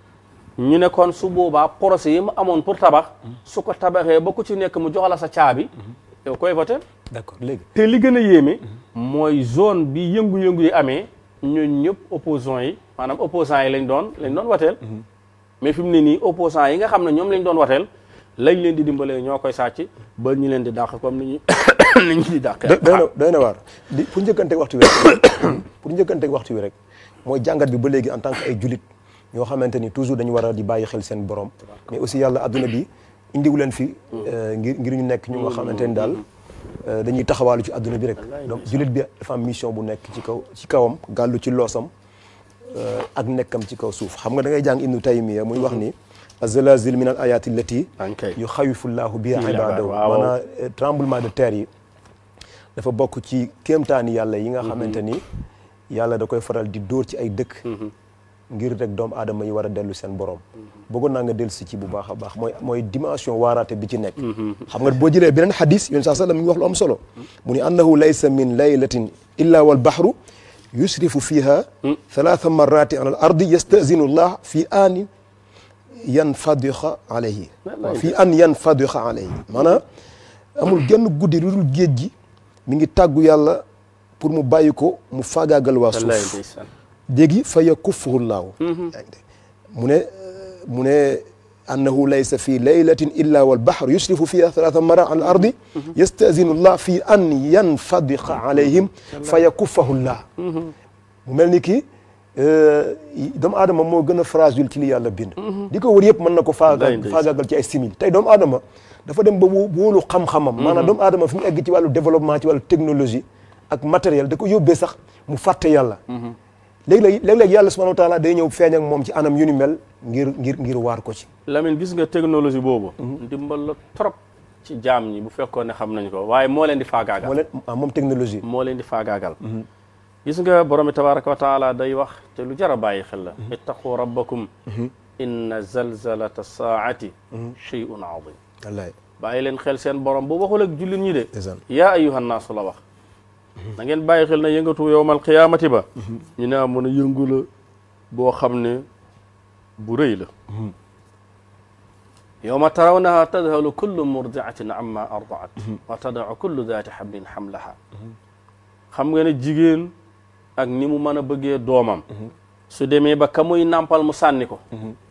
ñu ne kon su boobaa procès yi mu amoon pour tabax su ko tabaxee ba ku ci nekk mu jox la sa caabi yow koy voté d'accord léegi te li gën a yéeme mooy zone bi yëngu-yëngu yi amee ñun ñëpp opposants yi maanaam opposants yi lañ doon lañ doon wateel mais fi mu ne nii opposants yi nga xam ne ñoom lañ doon wateel lañ leen di dimbalee ñoo koy sàcc ba ñu leen di dàq comme ni ñu ni ñu di dàqee doy na doy na waar di pour njëkkanteeg waxtu wi rek pour njëkkanteeg waxtu wi rek mooy jàngat bi ba léegi en tant que ay julit ñoo xamante ni toujours dañu war a di bàyyi xel seen borom mais aussi yàlla adduna bi indiwu leen fi ngir ngir ñu nekk ñu nga xamante ni daal dañuy taxawaalu ci adduna bi rek donc julit bi dafa am mission bu nekk ci kaw ci kawam gàllu ci loosam ak nekkam ci kaw suuf xam nga da ngay jàng ibnu taymiya muy wax ni azalazil min al ayati allati ankay yu xawifullahu biha Biha ibadahu waaw. maanaam tremblement de terre yi dafa bokk ci kéemtaani yàlla yi nga xamante ni yàlla da koy faral di dóor ci ay dëkk ngir rek doomu aadama yi war a dellu seen borom bëggoon naa nga dellu si ci bu baax a baax mooy mooy dimension waaraate bi ci nekk xam nga boo jëlee beneen xadis yoon saa sallam mi ngi wax lu am solo mu ni annahu laysa min laylatin illa wal bahru yusrifu fiha thalatha marrati ala al ardi yastazinu llah fi aani yanfadixa alayhi waaw fii an yanfadixa alayhi maanaam amul genn guddi lu dul géej gi mi ngi tàggu yàlla pour mu bàyyi ko mu faagaagal waa wallaay suuf ndeysaan léegi fa yakuffuhu llaahu mu ne mu ne annahu laysa fi laylatin illa wal bahru yusrifu fiha thalatha mara al ardi yastazinu llah fi an yanfadiqa alayhim fa yakuffahu llah mu mel ni ki doomu aadama moo gën a fragile ci li yàlla bind di ko wër yëpp mën na ko Wallaay faaga ndeysaan. faagaagal ci ay simili tey doomu aadama dafa dem ba wó- wóolu xam-xamam maanaam doomu aadama fi mu egg ci wàllu développement ci wàllu technologie ak matériel da ko yóbbee sax mu fàtte yàlla léegi-léeg léeg-léeg yàlla subhanahu wa taala day ñëw feeñ ak moom ci anam yu ni mel ngir ngir ngir waar ko ci Lamine gis nga technologie boobu ndimbal la trop ci jaam ñi bu fekkoon ne xam nañ ko waaye moo leen di faagaagal moo leen ah moom technologie moo leen di faagaagal gis nga borom bi tabaraka wa taala day wax te lu jar a bàyyi xel la ittaqu rabbakum inna zalzalata saati shay'un azim wallaay bàyyi leen xel seen borom bu waxul ak jullit ñi de ndeysaan yaa ayuha naasu la wax na ngeen bàyyi xel na yëngatu yowmal qiyaamati ba ñu ne mën a yëngu la boo xam ne bu rëy la yowma tarawnaha tadhalu kullu murdiatin amma ardaat wa tadau kullu daati xamlin xamlaha xam nga ne jigéen ak ni mu mën a bëggee doomam su demee ba ka muy nàmpal mu sànni ko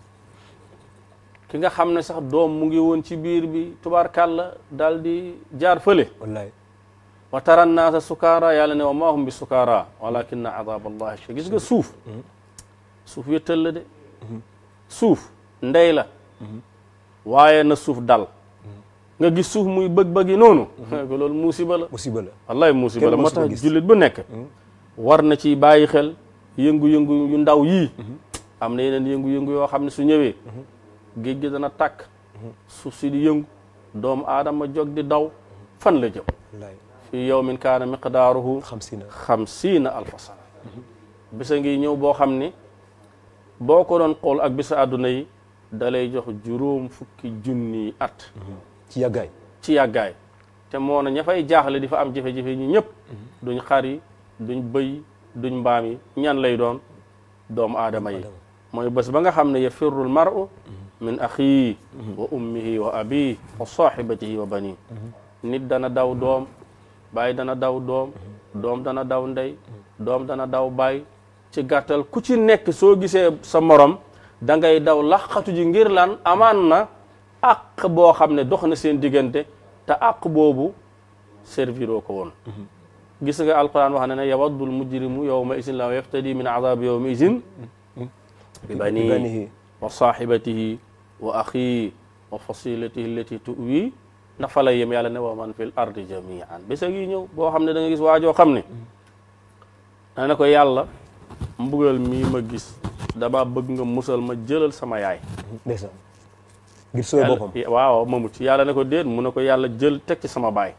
ki nga xam ne sax doom mu ngi woon ci biir bi tubaarkàlla daal di jaar fële wallaay wa tara nnaasa sukaara yàlla ne wa maa hum bi sukaara walakinna adab allahi shadid gis nga suuf suuf wéttal la de suuf ndey la waaye na suuf dal nga gis suuf muy bëg-bëgi noonu ko loolu musiba la musiba la wallahi musiba la Kenn moo mosu ko tax gis. jullit bu nekk war na ci bàyyi xel yëngu-yëngu yu ndaw yii am na yeneen yëngu-yëngu yoo xam ne su ñëwee géej gi dana tàkk suuf si di yëngu doomu aadama jóg di daw fan la jëm wallaay fi yawmin kaana miqdaaruhu xam si na xamsiina alfa sana bisa ngi ñëw boo xam ne boo ko doon xool ak bisa àdduna yi da lay jox juróom fukki junni at ci yàggaay ci yàggaay te moo na ña fay jaaxle di fa am jafe-jafe ñi ñëpp duñ xar yi duñ bëy duñ mbaam yi ñan lay doon doomu aadama yi mooy bés ba nga xam ne yafirru l maru min axihi wa ummihi wa abihi wa sahibatihi wa bani nit dana daw doom baay dana daw doom doom dana daw ndey doom dana daw baay ci gàttal ku ci nekk soo gisee sa morom da ngay daw laqatu ji ngir lan amaan na àq boo xam ne dox na seen diggante te àq boobu serviroo ko woon gis nga alquran wax na ne yawaddul mujrimu yawma isin la yaftadi min adabi yawma isin bi bani banihi wa sahibatihi wa axihi wa fasilatihi allati tuwi ndax fa la yem yàlla ne wa man fil ardi jamian bés a ngi ñëw boo xam ne da nga gis waajoo xam ne da ne ko yàlla mbugal mii ma gis dama bëgg nga musal ma jëlal sama yaay ndeysaan ngir sooy boppam yàlla waaw ma mucc yàlla ne ko déet mu ne ko yàlla jël teg ci sama baay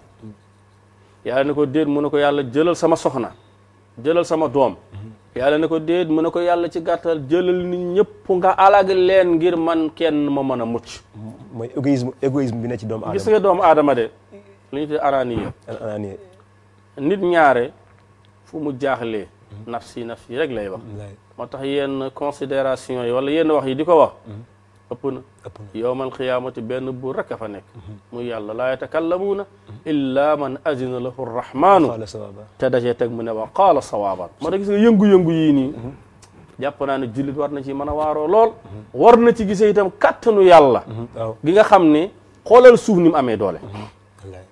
yàlla ne ko déet mu ne ko yàlla jëlal sama soxna jëlal sama doom yàlla ne ko déet mu ne ko yàlla ci gàttal jëlal nit ñëpp nga alag leen ngir man kenn ma mën a mucc mooy égoïsme égoïsme bi ne ci doomu gis aadama nga doomu aadama de li ñu tuddee araaniya anaani nit ñaare fu mu jaaxlee nafsi nafsi rek lay wax wallaay moo tax yenn considération yi wala yenn wax yi di ko wax ëpp na ëpp na yowmal qiyaamati benn buur rek a fa nekk muy yàlla laa yatakallamuuna illa man azina lahu rrahmaanu qaala sawaaba te dajee teg mu ne wa qaala sawaaban moo tax gis nga yëngu-yëngu yii nii jàpp naa ne jullit war na ci mën a waaroo lool war na ci gisee itam kattanu yàlla waaw gi nga xam ne xoolal suuf ni mu amee doole wallaay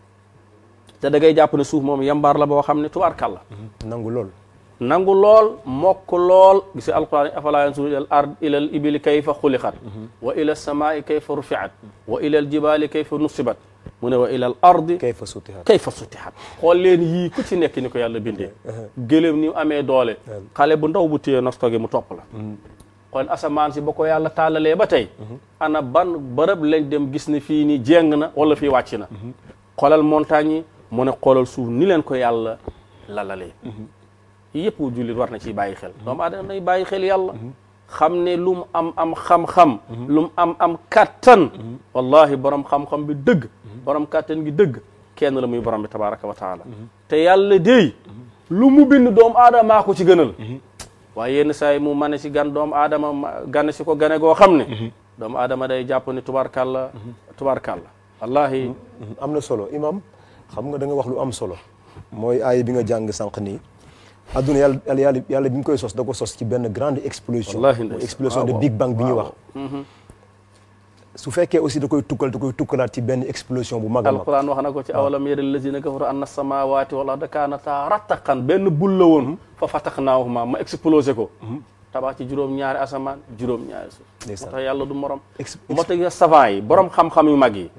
te da ngay jàpp ne suuf moom yambaar la boo xam ne tubaarkàlla nangu lool nangu lool mokk lool gis alquran afala yansuru ila al ard ila al ibili kayfa xuliqat wa ila alsamaai kayfa rufiat wa ila aljibali kayfa nusibat mu ne wa ila al ardi kayfa sutihat kayfa sutihat xool leen yii ku ci nekk ni ko yàlla bindee gëléem ni mu amee doole xale bu ndaw bu téye nostoge mu topp la xool asamaan si ba ko yàlla tàllalee ba tey ana ban bërëb lañ dem gis ne fii nii jéng na wala fii wàcc na xoolal montagne yi mu ne xoolal suuf ni leen ko yàlla lalalee yëpp jullit war na ciy bàyyi xel doomu aadama nay bàyyi xel yàlla xam ne lu mu am am xam-xam lu mu am am kattan wallahi borom xam-xam bi dëgg borom kattan gi dëgg kenn la muy borom bi tabaraka wa taala te yàlla déy lu mu bind doomu aadamaa ko ci gënal waaye yenn saa yi mu mane si gan doomu aadama ma- gane si ko gane goo xam ne doomu aadama day jàpp ne tubarkalla tubarkalla wallahi am na solo imam xam nga da nga wax lu am solo mooy aaya bi nga jàng sànq nii adduna yàlla yàlla yàlla yàlla bi mu koy sos da ko sos ci benn grande explosion Wallahi mooy ndeysaan. explosion Ah, de waaw. big bang bi ñuy wax Mhm. su fekkee aussi da koy tukkal da koy tukkalaat ci benn explosion bu mag a mag alquran wax na ko ci awalam yara allazina kafaru anna samawati wal arda kanata rattaqan benn bul la woon fa fataxnaahuma ma explosé ko tabax ci juróom-ñaari asamaan juróom-ñaari suuf moo Ndeysaan. tax yàlla du morom Ex- moo tax savant yi borom xam-xam yu mag yi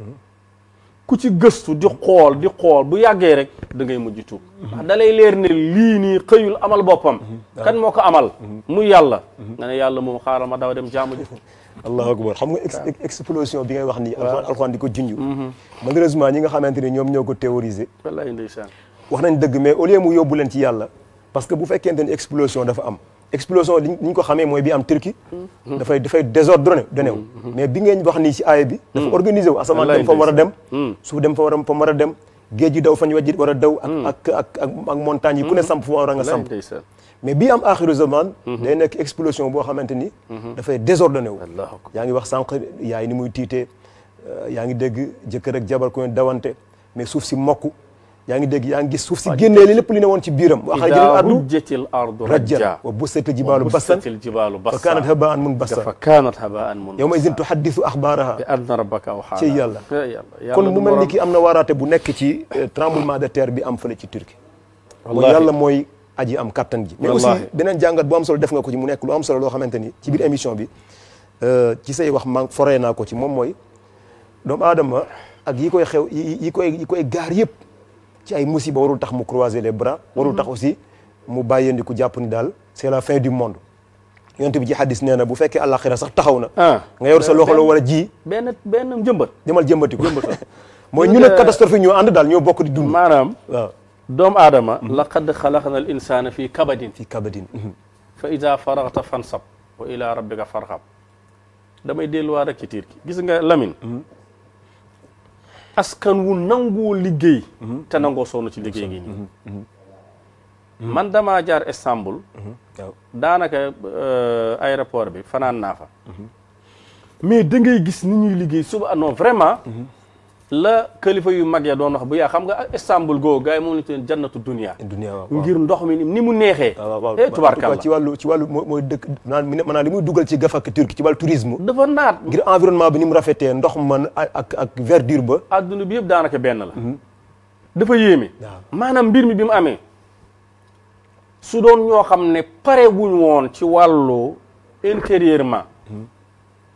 ku ci gëstu di xool di xool bu yàggee rek da ngay mujj tuub ndax da lay leer ne lii nii xëyul amal boppam kan moo ko amal muy yàlla nga ne yàlla moom xaaral ma daw dem jaamu ji allahu akbar xam nga ex- explosion bi ngay wax nii alxuraan alxuraan di ko junj malheureusement ñi nga xamante ni ñoom ñoo ko théoriser wallahi ndeysaan wax nañ dëgg mais au lieu mu yóbbu leen ci yàlla parce que bu fekkente ni explosion dafa am explosion li ñu ko xamee mooy bi am Turquie dafay dafay désordonné donné wu mais bi ngeen wax nii ci aaya bi dafa organisé wu asamaan dem fa mu war a dem suuf dem fa war a fa mu war a dem géej gi daw fañ wajit war a daw ak ak ak ak ak montagne yi ku ne samp fu war a nga wallahi samp ndeysaan mais bii am axiru zaman day nekk explosion boo xamante ni dafay désordonné wu allahu akbar yaa ngi wax sànq yaay ni muy tiitee euh, yaa ngi dégg jëkkër ak jabar ku ne dawante mais suuf si mokk yaa ngi dégg yaa ngi gis suuf si génnee li lépp li ne woon ci biiram wa axrajal ida ardu rujjatil ardu rajjan rajja wa bussatil jibaalu bassan bussatil jibaalu fa bassan kaanat habaan munbassa fa kaanat habaan mun yawma idin tuhaddisu axbaaraha bi anna rabbaka aw ci yàlla yàlla kon mu mel ni ki am na waaraate bu nekk ci euh, tremblement de terre bi am fële ci Turquie mooy Wallahi. yàlla mooy aji am kattan ji mais aussi Wallahi. beneen jàngat bu am solo def nga ko ci mu nekk lu am solo loo xamante ni ci biir émission bi euh, ci say wax man foree naa ko ci moom mooy doomu aadama ak yi koy xew yi yi koy yi koy gaar yëpp ci ay musiba warul tax mu croiser les bras warul tax aussi mu bàyyeendi ku jàpp ni daal c'est la fin du monde yonent bi ci hadis nee na bu fekkee àllaaxira sax taxaw na ah nga yor sa loxo la war a ji benn benn njëmbat demal jëmbati ko mooy Gis ñu nga- ne catastrophe yi ñoo ànd daal ñoo bokk di dund maanaam waaw doomu aadama laqad xalaqna al insana fi kabadin fi kabadin fa ida faragta fansab wa ila rabbika farxab damay delluwaat rek ci tiir ki gis nga Lamine askan wu nangoo liggéey te nangoo sonn ci liggéey gi nii man damaa jaar Istanbul waaw daanaka euh, aéroport bi fanaan naa fa mais da ngay gis ni ñuy liggéey suba non vraiment la kilifa yu mag ya doon wax bu yaa xam nga Istanbul googu gars yi moom la ñu tuddee jannatu dunia dunia waaw ngir ndox mi ni mu neexee waaw waaw eh tubaarkàlla ci wàllu ci wàllu moo mooy dëkk naan maanaam li muy dugal ci gafak turki ci wàllu tourisme dafa naat ngir environnement bi ni mu rafetee ndox man ak ak verdure ba adduna bi yëpp daanaka benn la dafa yéeme waaw maanaam mbir mi bi mu amee su doon ñoo xam ne pare wuñ woon ci wàllu intérieurement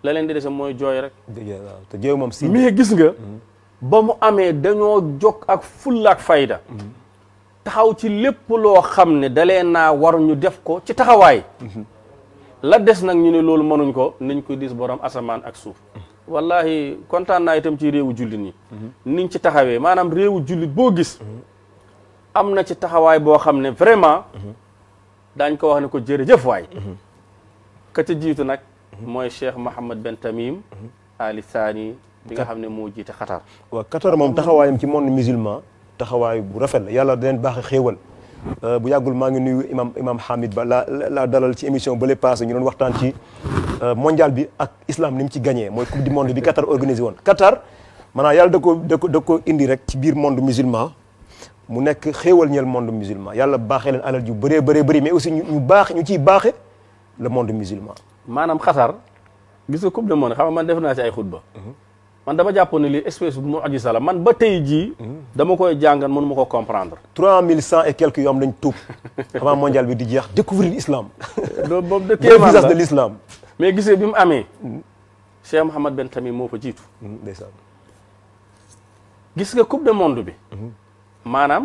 la leen di dese mooy jooy rek waaw te jooy moom si mais gis nga ba mu amee dañoo jog ak fulla ak fayda taxaw ci lépp loo xam ne dalee naa war ñu def ko ci taxawaay la des nag ñu ne loolu mënuñ ko nañ ko dis borom asamaan ak suuf wallahi kontaan naa itam ci réewu jullit ñi niñ ci taxawee maanaam réewu jullit boo gis am na ci taxawaay boo xam ne vraiment daañ ko wax ne ko jërëjëf waay ka ca jiitu nag mooy Cheikh Mohammed Ben Tamim Ali Thani bi nga xam ne moo jiite Qatar waaw Qatar moom taxawaayam ci monde musulman taxawaay bu rafet la yàlla da leen baax xéewal bu yàggul maa ngi nuyu imam imam Hamid Ba la la dalal ci émission ba le passé ñu doon waxtaan ci mondial bi ak islam ni mu ci gagné mooy coupe du monde bi Qatar organisé woon Qatar maanaam yàlla da ko da ko da ko indi rek ci biir monde musulman mu nekk xéewal ñeel monde musulman yàlla baaxee leen alal ju bëree bëree bëri mais aussi ñu baax ñu ciy baaxe le monde musulman maanaam Qatar gis nga coupe du monde xam nga man def naa ci ay xutba man dama jàpp ne lii espèce bu mu'jiza la man ba tey jii dama koy jàngat mënu ma ko comprendre trois mille cent et quelques yoo am lañ tuub avant mondial bi di jeex découvrir l'islam loolu boobu de le kéemaan visage la de l'islam mais gisee bi mu amee Cheikh Mohammed Ben Tamim moo fa jiitu ndeysaan gis nga coupe du monde bi maanaam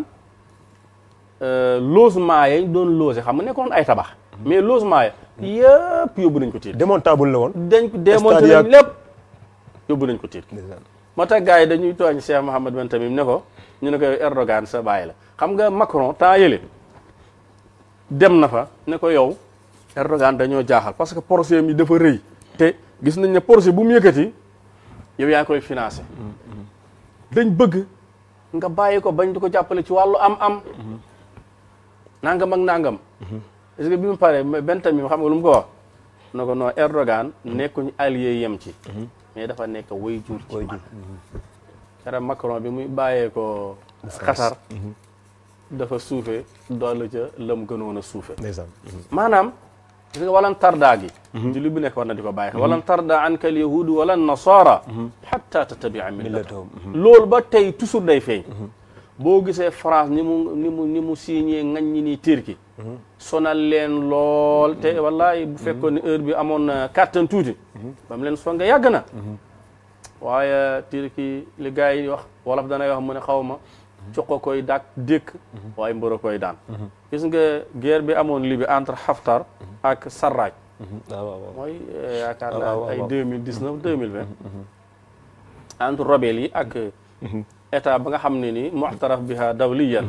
logement yañ doon logé xam nga nekkoon ay tabax mais logement ya yëpp yóbbu nañ ko tiit démontable la woon dañ ko démonté Stade nañ yaag- lépp yóbbu nañ ko tiit ndeysaan moo tax gars yi dañuy tooñ Cheikh Mohammed Ben Tamim ne ko ñu ne ko yow Erdogan sa bàyyi la xam nga Macron temps yële dem na fa ne ko yow Erdogan dañoo jaaxal parce que projet mi dafa rëy te gis nañ ne projet bu mu yëkkati yow yaa koy financé dañ bëgg nga bàyyi ko bañ di ko jàppale ci wàllu am-am nangam ak nangam est-ce que bi mu paree Ben Tamim xam nga lu mu ko wax ne ko non Erdogan nekkuñ allié yem ci mais dafa nekk way jur ci man kera Macron bi muy bàyyee ko Qatar dafa suufe doolu ca lam gënoon a suufe ndeysaan maanaam gis nga walan tarda gi julli bu nekk war na di ko bàyyi xel walan tarda anka al yahudu wala nasara hatta tattabia millatahum loolu ba tey toujours day feeñ boo gisee France ni mu ni mu ni mu signé ngañ ñi nii Turquie sonal leen lool te wallahi bu fekkoon ne heure bi amoon na kàttan tuuti ba mu leen songa yàgg na waaye Turquie li gars yi wax wolof danay wax mu ne xaw ma coqo koy dak dékk waaye mbëra koy daan gis nga guerre bi amoon Libye entre Haftar ak Sarraj waaw waaw waaw mooy yaakaar waaw, naa waaw, ay waaw. deux mille dix neuf deux mille vingt entre rebelles yi ak état ba nga xam ne ni mu'taraf biha dawliyan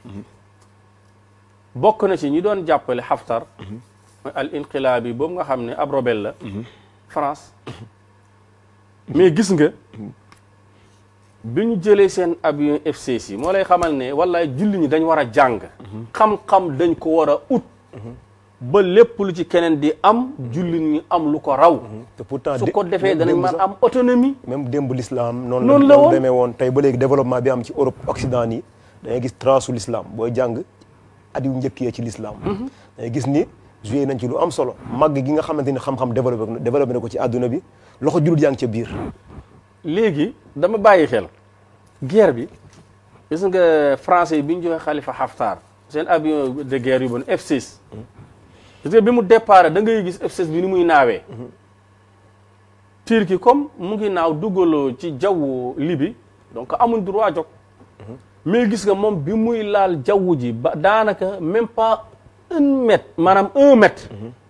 bokk na ci ñi doon jàppale Haftar mooy al inqilaabi boobu nga xam ne ab rebelle la France mais gis nga bi ñu jëlee seen avion F-16 yi moo lay xamal ne wallaay julli ñi dañ war a jàng xam-xam dañ ko war a ut ba lépp lu ci keneen di am julli ñi am lu ko raw te pourtant su dé- ko defee démb danañ mën sax- am autonomie même démb l'islam noonu Noonu la la woon. demee woon tey ba léegi développement bi am ci Europe Occident nii da ngay gis trace su l'islam booy jàng at yu njëkk yee ci l'islam da ngay gis ni joué nañ ci lu am solo màgg gi nga xamante ni xam-xam développé na développé na ko ci àdduna bi loxo jullit yaa ngi ca biir léegi dama bàyyi xel guerre bi gis nga français yi bi ñu joxe Khalifa Haftar seen avion de guerre yu bon F-16 gis nga bi mu départ da ngay gis F-16 bi ni muy naawee Turquie comme mu ngi naaw duggaloo ci jawwu Libye donc amuñ droit jóg mais gis nga moom bi muy laal jaww ji ba daanaka même pas un mètre maanaam un mètre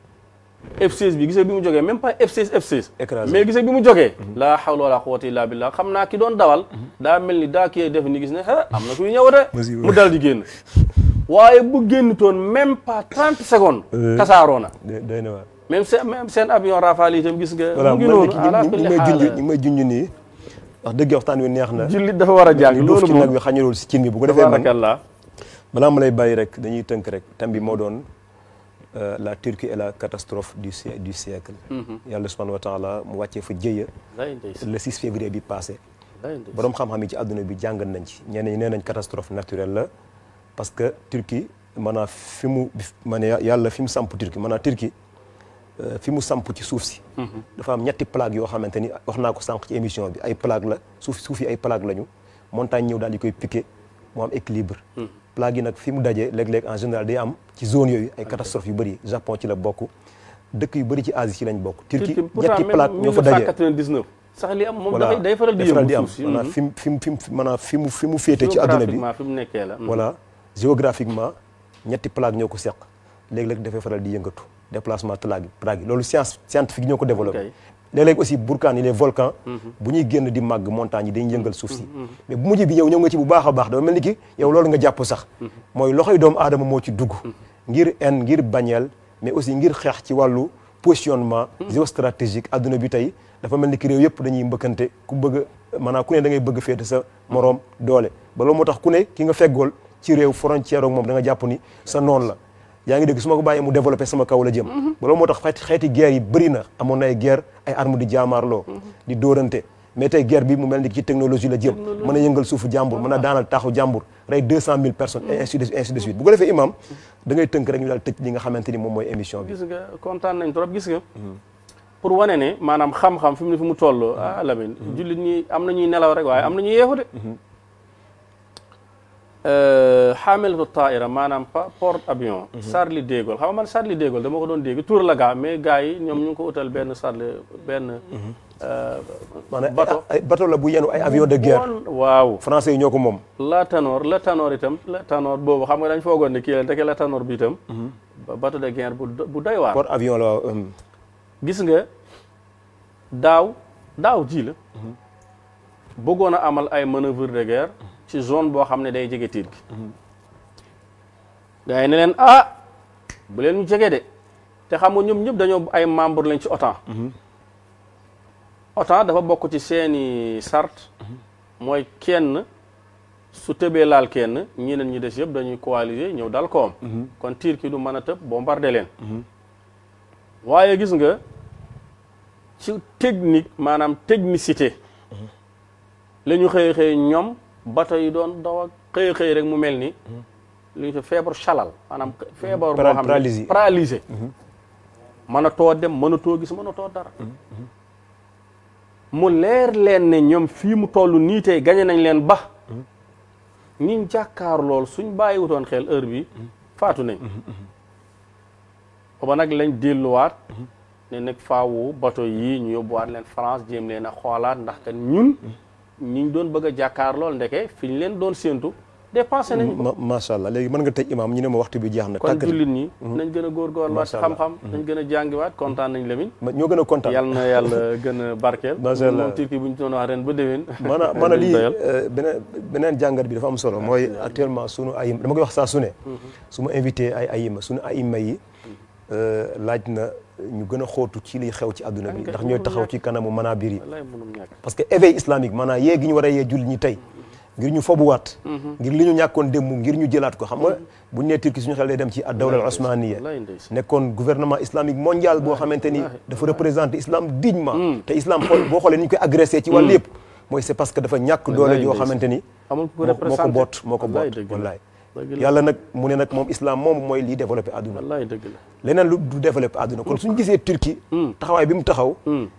F16 bi gisee bi mu jógee même pas F16 F16 Écrasé. mais gisee bi mu jógee laa hawla wala quwwata illa billah xam naa ki doon dawal daa mel ni daa kii def ni gis ne ah am na kuy ñëw de Musiba. mu dal di génn waaye bu génn toon même pas 30 secondes kasaaroo na day day na waar même seen même seen avion Rafale itam gis nga voilà mu mu ngi mel ni noonu ala ki kulli ñu may junj haal ñu may junj nii wax dëgg waxtaan wi neex na jullit dafa war a jàng ñu duuf loolu ci nag moom wi xañalul si cin bi bu ko defee man tabarakallah balaa ma lay bàyyi rek dañuy tënk rek thème bi moo doon euh, la Turquie et la catastrophe du sie- du siècle yàlla subhanahu wa taala mu wàccee fa jëya day ndeysaan le 6 février bi passé day ndeysaan borom xam-xam yi ci àdduna bi jàngat nañ ci ñenn ñi nee nañ catastrophe naturelle la parce que Turquie maanaam fi mu ma ne yàlla fi mu samp Turquie maanaam Turquie euh, fi mu samp ci suuf si dafa am ñetti plaque yoo xamante ni wax naa ko sànq ci émission bi ay plaque la suuf suuf yi ay plaque lañu montagne ñëw daal di koy piqué mu am équilibre plaque yi nag fi mu dajee léeg-léeg en général day am ci zone yooyu ay catastrophes yu bëri Japon ci la bokk dëkk yu bëri ci Asie ci lañ bokk Turquie Turquie pourtant ñetti même plaque ñoo fa daje 1999 sax li am moom voilà dafay day faral di day yëngu am suuf si maanaam fi mu fi mu fi mu maanaam fi mu fi mu féete ci adduna bi géographiquement fi mu nekkee la voilà géographiquement ñetti plaque ñoo ko seq léeg-léeg dafay faral di yëngatu déplacement plaque yi plaque yi loolu science scientifique ñoo ko développé Ok. léeg-léeg aussi burkaan yi les volcans bu ñuy génn di màgg montagne yi dañuy yëngal suuf si mais bu mujj bi yow ñëw nga ci bu baax a baax dafa mel ni ki yow loolu nga jàpp sax mooy loxoy doomu aadama moo ci dugg ngir en ngir bañeel mais aussi ngir xeex ci wàllu positionnement géostratégique adduna bi tey dafa mel ni ki réew yëpp dañuy mbëkkante ku bëgg a maanaam ku ne da ngay bëgg féete sa moroom doole ba loolu moo tax ku ne ki nga feggool ci réew frontière ak moom da nga jàpp ni sa noonu la yaa ngi dégg su ma ko bàyyee mu développé sama kaw la jëm ba loolu moo tax xeeti xeeti guerre yi bëri na amoon na ay guerre ay armes di jaamaarloo di dóorante mais tey guerre bi mu mel ni ci technologie la jëm mën a yëngal suufu jàmbur mën a daanal taaxu jàmbur rey deux cent mille personnes et ainsi de ainsi de suite bu ko defee imam da ngay tënk rek ñu daal tëj li nga xamante ni moom mooy émission bi gis nga kontaan nañ trop gis nga pour wane ne maanaam xam-xam fi mu ne fi mu toll ah Lamine jullit ñi am na ñuy nelaw rek waaye am na ñuy yeefu de xaamelatu taaira maanaam pa porte avion Charles de Gaulle xam nga man Charles de Gaulle dama ko doon dégg tour la gaa mais gars yi ñoom ñu ngi ko utal benn Charles benn maanaam bateau. ay bateau la bu yenu ay avion de guerre bon waaw français yi ñoo ko moom la tanoor la tanoor itam la tanoor boobu xam nga dañ foogoon ne kii la ndeke la tanoor bi itam ba bateau de guerre bu do- bu doy waar port avion la euh, gis nga daaw daaw ji la bëggoon a amal ay manœuvre de guerre ci zone boo xam ne day jege tiit gi gars yi ne leen ah bu leen ñu jege de te xam nga ñoom ñëpp dañoo ay membre lañ ci OTAN OTAN dafa bokk ci seeni sart mooy kenn su tëbee laal kenn ñeneen ñi des yëpp dañuy coaliser ñëw dal koom kon Turquie du mën a tëb bombarder leen waaye gis nga ci technique maanaam technicité la ñu xëy xëy ñoom bato yi doon daw ak xëy xëy rek mu mel ni lu ñu fa feebar chalal maanaam feebar boo Para- xam paralysé. ne paralysé mën a too dem mën a too gis mën a too dara mu leer leen ne ñoom fii mu toll nii tey gañe nañ leen ba ñiñ jàkkaar lool suñ bàyyiwutoon xel heure bi faatu nañ booba nag lañ delluwaat ne nag faawu bato yii ñu yóbbuwaat leen France jéem leen a xoolaat ndax kat ñun ñiñ doon bëgg a jàkkaar lool ndeke fi ñu leen doon séentu dépensé nañ ko ma macha allah léegi mën nga tëj imam ñu ne ma waxtu bi jeex na kon tàggat jullit ñi nañ gën a góorgóorluwaat Macha Allah. xam-xam nañ gën a jàngiwaat kontaan nañ Lamine ma- ñoo gën a kontaan yàlla na yàlla gën a barkeel Macha Allah. moom Turquie bu ñu doon wax ren ba déwén maanaam maanaam lii doyal. euh, beneen beneen jàngat bi dafa am solo mooy actuellement sunu ayim dama koy wax saa su ne su ma invité ay ayima sunu ayima yi euh, laaj na ñu gën a xóotu ci liy xew ci àdduna bi Kay, ndax ñooy mënul taxaw ñàkk. ci kanamu manabir yi wallaay mënum ñàkk parce que éveil islamique maanaam yee gi ñu war a yee julli ñi tey ngir ñu fobuwaat ngir li ñu ñàkkoon démb ngir ñu jëlaat ko xam nga bu ñu nee Turquie suñu xel day dem ci ad-dawla al-osmaniya wallaay ndeysaan. nekkoon gouvernement islamique mondial boo xamante ni dafa représenter islam dignement te islam xool boo xoolee ni ñu koy agressé ci wàllu yëpp mooy c'est parce que dafa ñàkk doole Wallaay yoo ndeysaan. xamante ni amul ku ko moo moo ko représenté boot moo ko wallaay boot dëgg la. wallaay dëgg la. yàlla nag mu ne nag moom islam moom mooy lii développé àdduna wallaay dëgg la leneen lu du développé àdduna kon suñu gisee Turquie taxawaay bi mu taxaw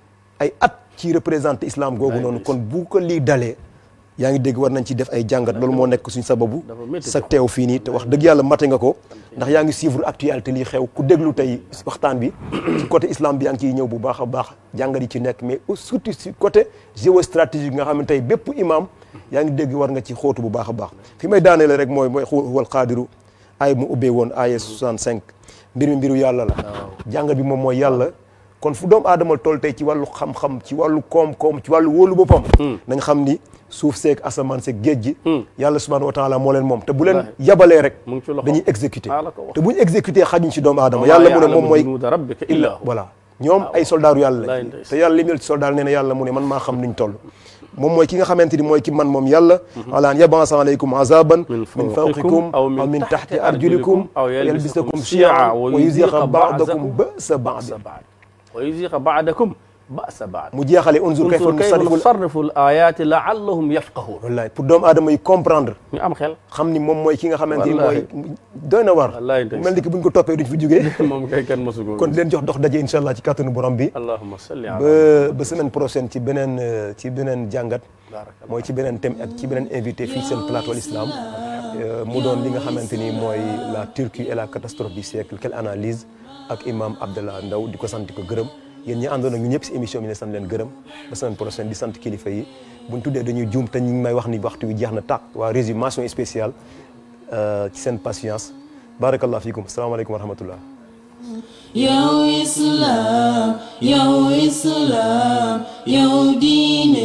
ay at ci représenté islam googu noonu kon bu ko lii dalee yaa ngi dégg war nañ ci def ay jàngat loolu moo nekk suñ sababu dafa métti sa teew fii nii te wax dëgg yàlla mate nga ko ndax yaa ngi suivre actualité lii xew ku déglu tey waxtaan bi ci côté islam bi yaa ngi ciy ñëw bu baax a baax jàngat yi ci nekk mais surtout ci côté géostratégique nga xam ne tey bépp imam yaa ngi dégg war nga ci xóotu bu baax a baax fi may daaneele rek mooy mooy huwal qaadiru ay mu ubbee woon aya 65 mbir mi mbiru yàlla la jàngat bi moom mooy yàlla kon fu doomu aadama toll tey ci wàllu xam-xam ci wàllu koom-koom ci wàllu wóolu boppam nañ xam ni suuf seeg asamaan seeg géej gi yàlla subhanahu wa taala moo leen moom te bu leen yabalee rek mu ngi ci loxo dañuy exécuter maa la ko wax. te bu ñu exécuter xajuñ ci doomu aadama Wa yàlla maa mu ne moom ya'lamu mooy junuuda rabbika illa illa hu. voilà ñoom ay soldaaru yàlla wallaay lañ ndeysaan. te yàlla li mu ci soldaar nee na yàlla mu ne man maa xam niñ toll moom mooy ki nga xamante ni mooy ki man moom yàlla alaan yabansa aleykum azaban min fawqikum aw min tahti arjulikum aw yalbisakum shi'a wa yuziqa ba'dakum ba'sa ba'd wa yuziqa ba'dakum ba'sa ba'd mu jeexale unzur kayfa unzur kayfa nusarrifu nusarrifu al-ayaati la'allahum yafqahuun wallaay pour doomu aadama yi comprendre ñu am xel xam ni moom mooy ki nga xamante ni mooy Wallaahi. doy na war Wallaahi ndeysaan. mel ni ki buñ ko toppee duñ fi jógee moom kay kenn mosu ko kon leen jox dox daje incha allah ci kàttanu borom bi allahumma salli ala ba ba semaine prochaine ci beneen euh, ci beneen jàngat barakallah mooy ci beneen thème ak ci beneen invité fii seen plateau l'islam mu doon li nga xamante ni mooy la Turquie et la catastrophe du siècle quelle analyse ak imam Abdallah Ndaw di ko sant ko gërëm yéen ñi àndoon ak ñu ñëpp si émission bi ne sant leen gërëm ba semaine prochaine di sant kilifa yi buñ tuddee dañuy juum te ñu ngi may wax ni waxtu wi jeex na tàq waa résumation spéciale ci seen patience barakallah fiikum salaamaaleykum wa rahmatullah yow islam yow islam yow diine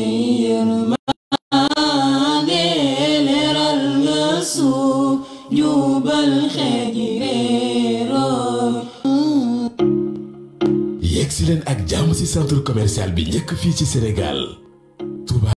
yërmande leeral nga suuf jubal xeet yi réeroo yegg si leen ak jàmm ci centre commercial bi njëkk fii ci Sénégal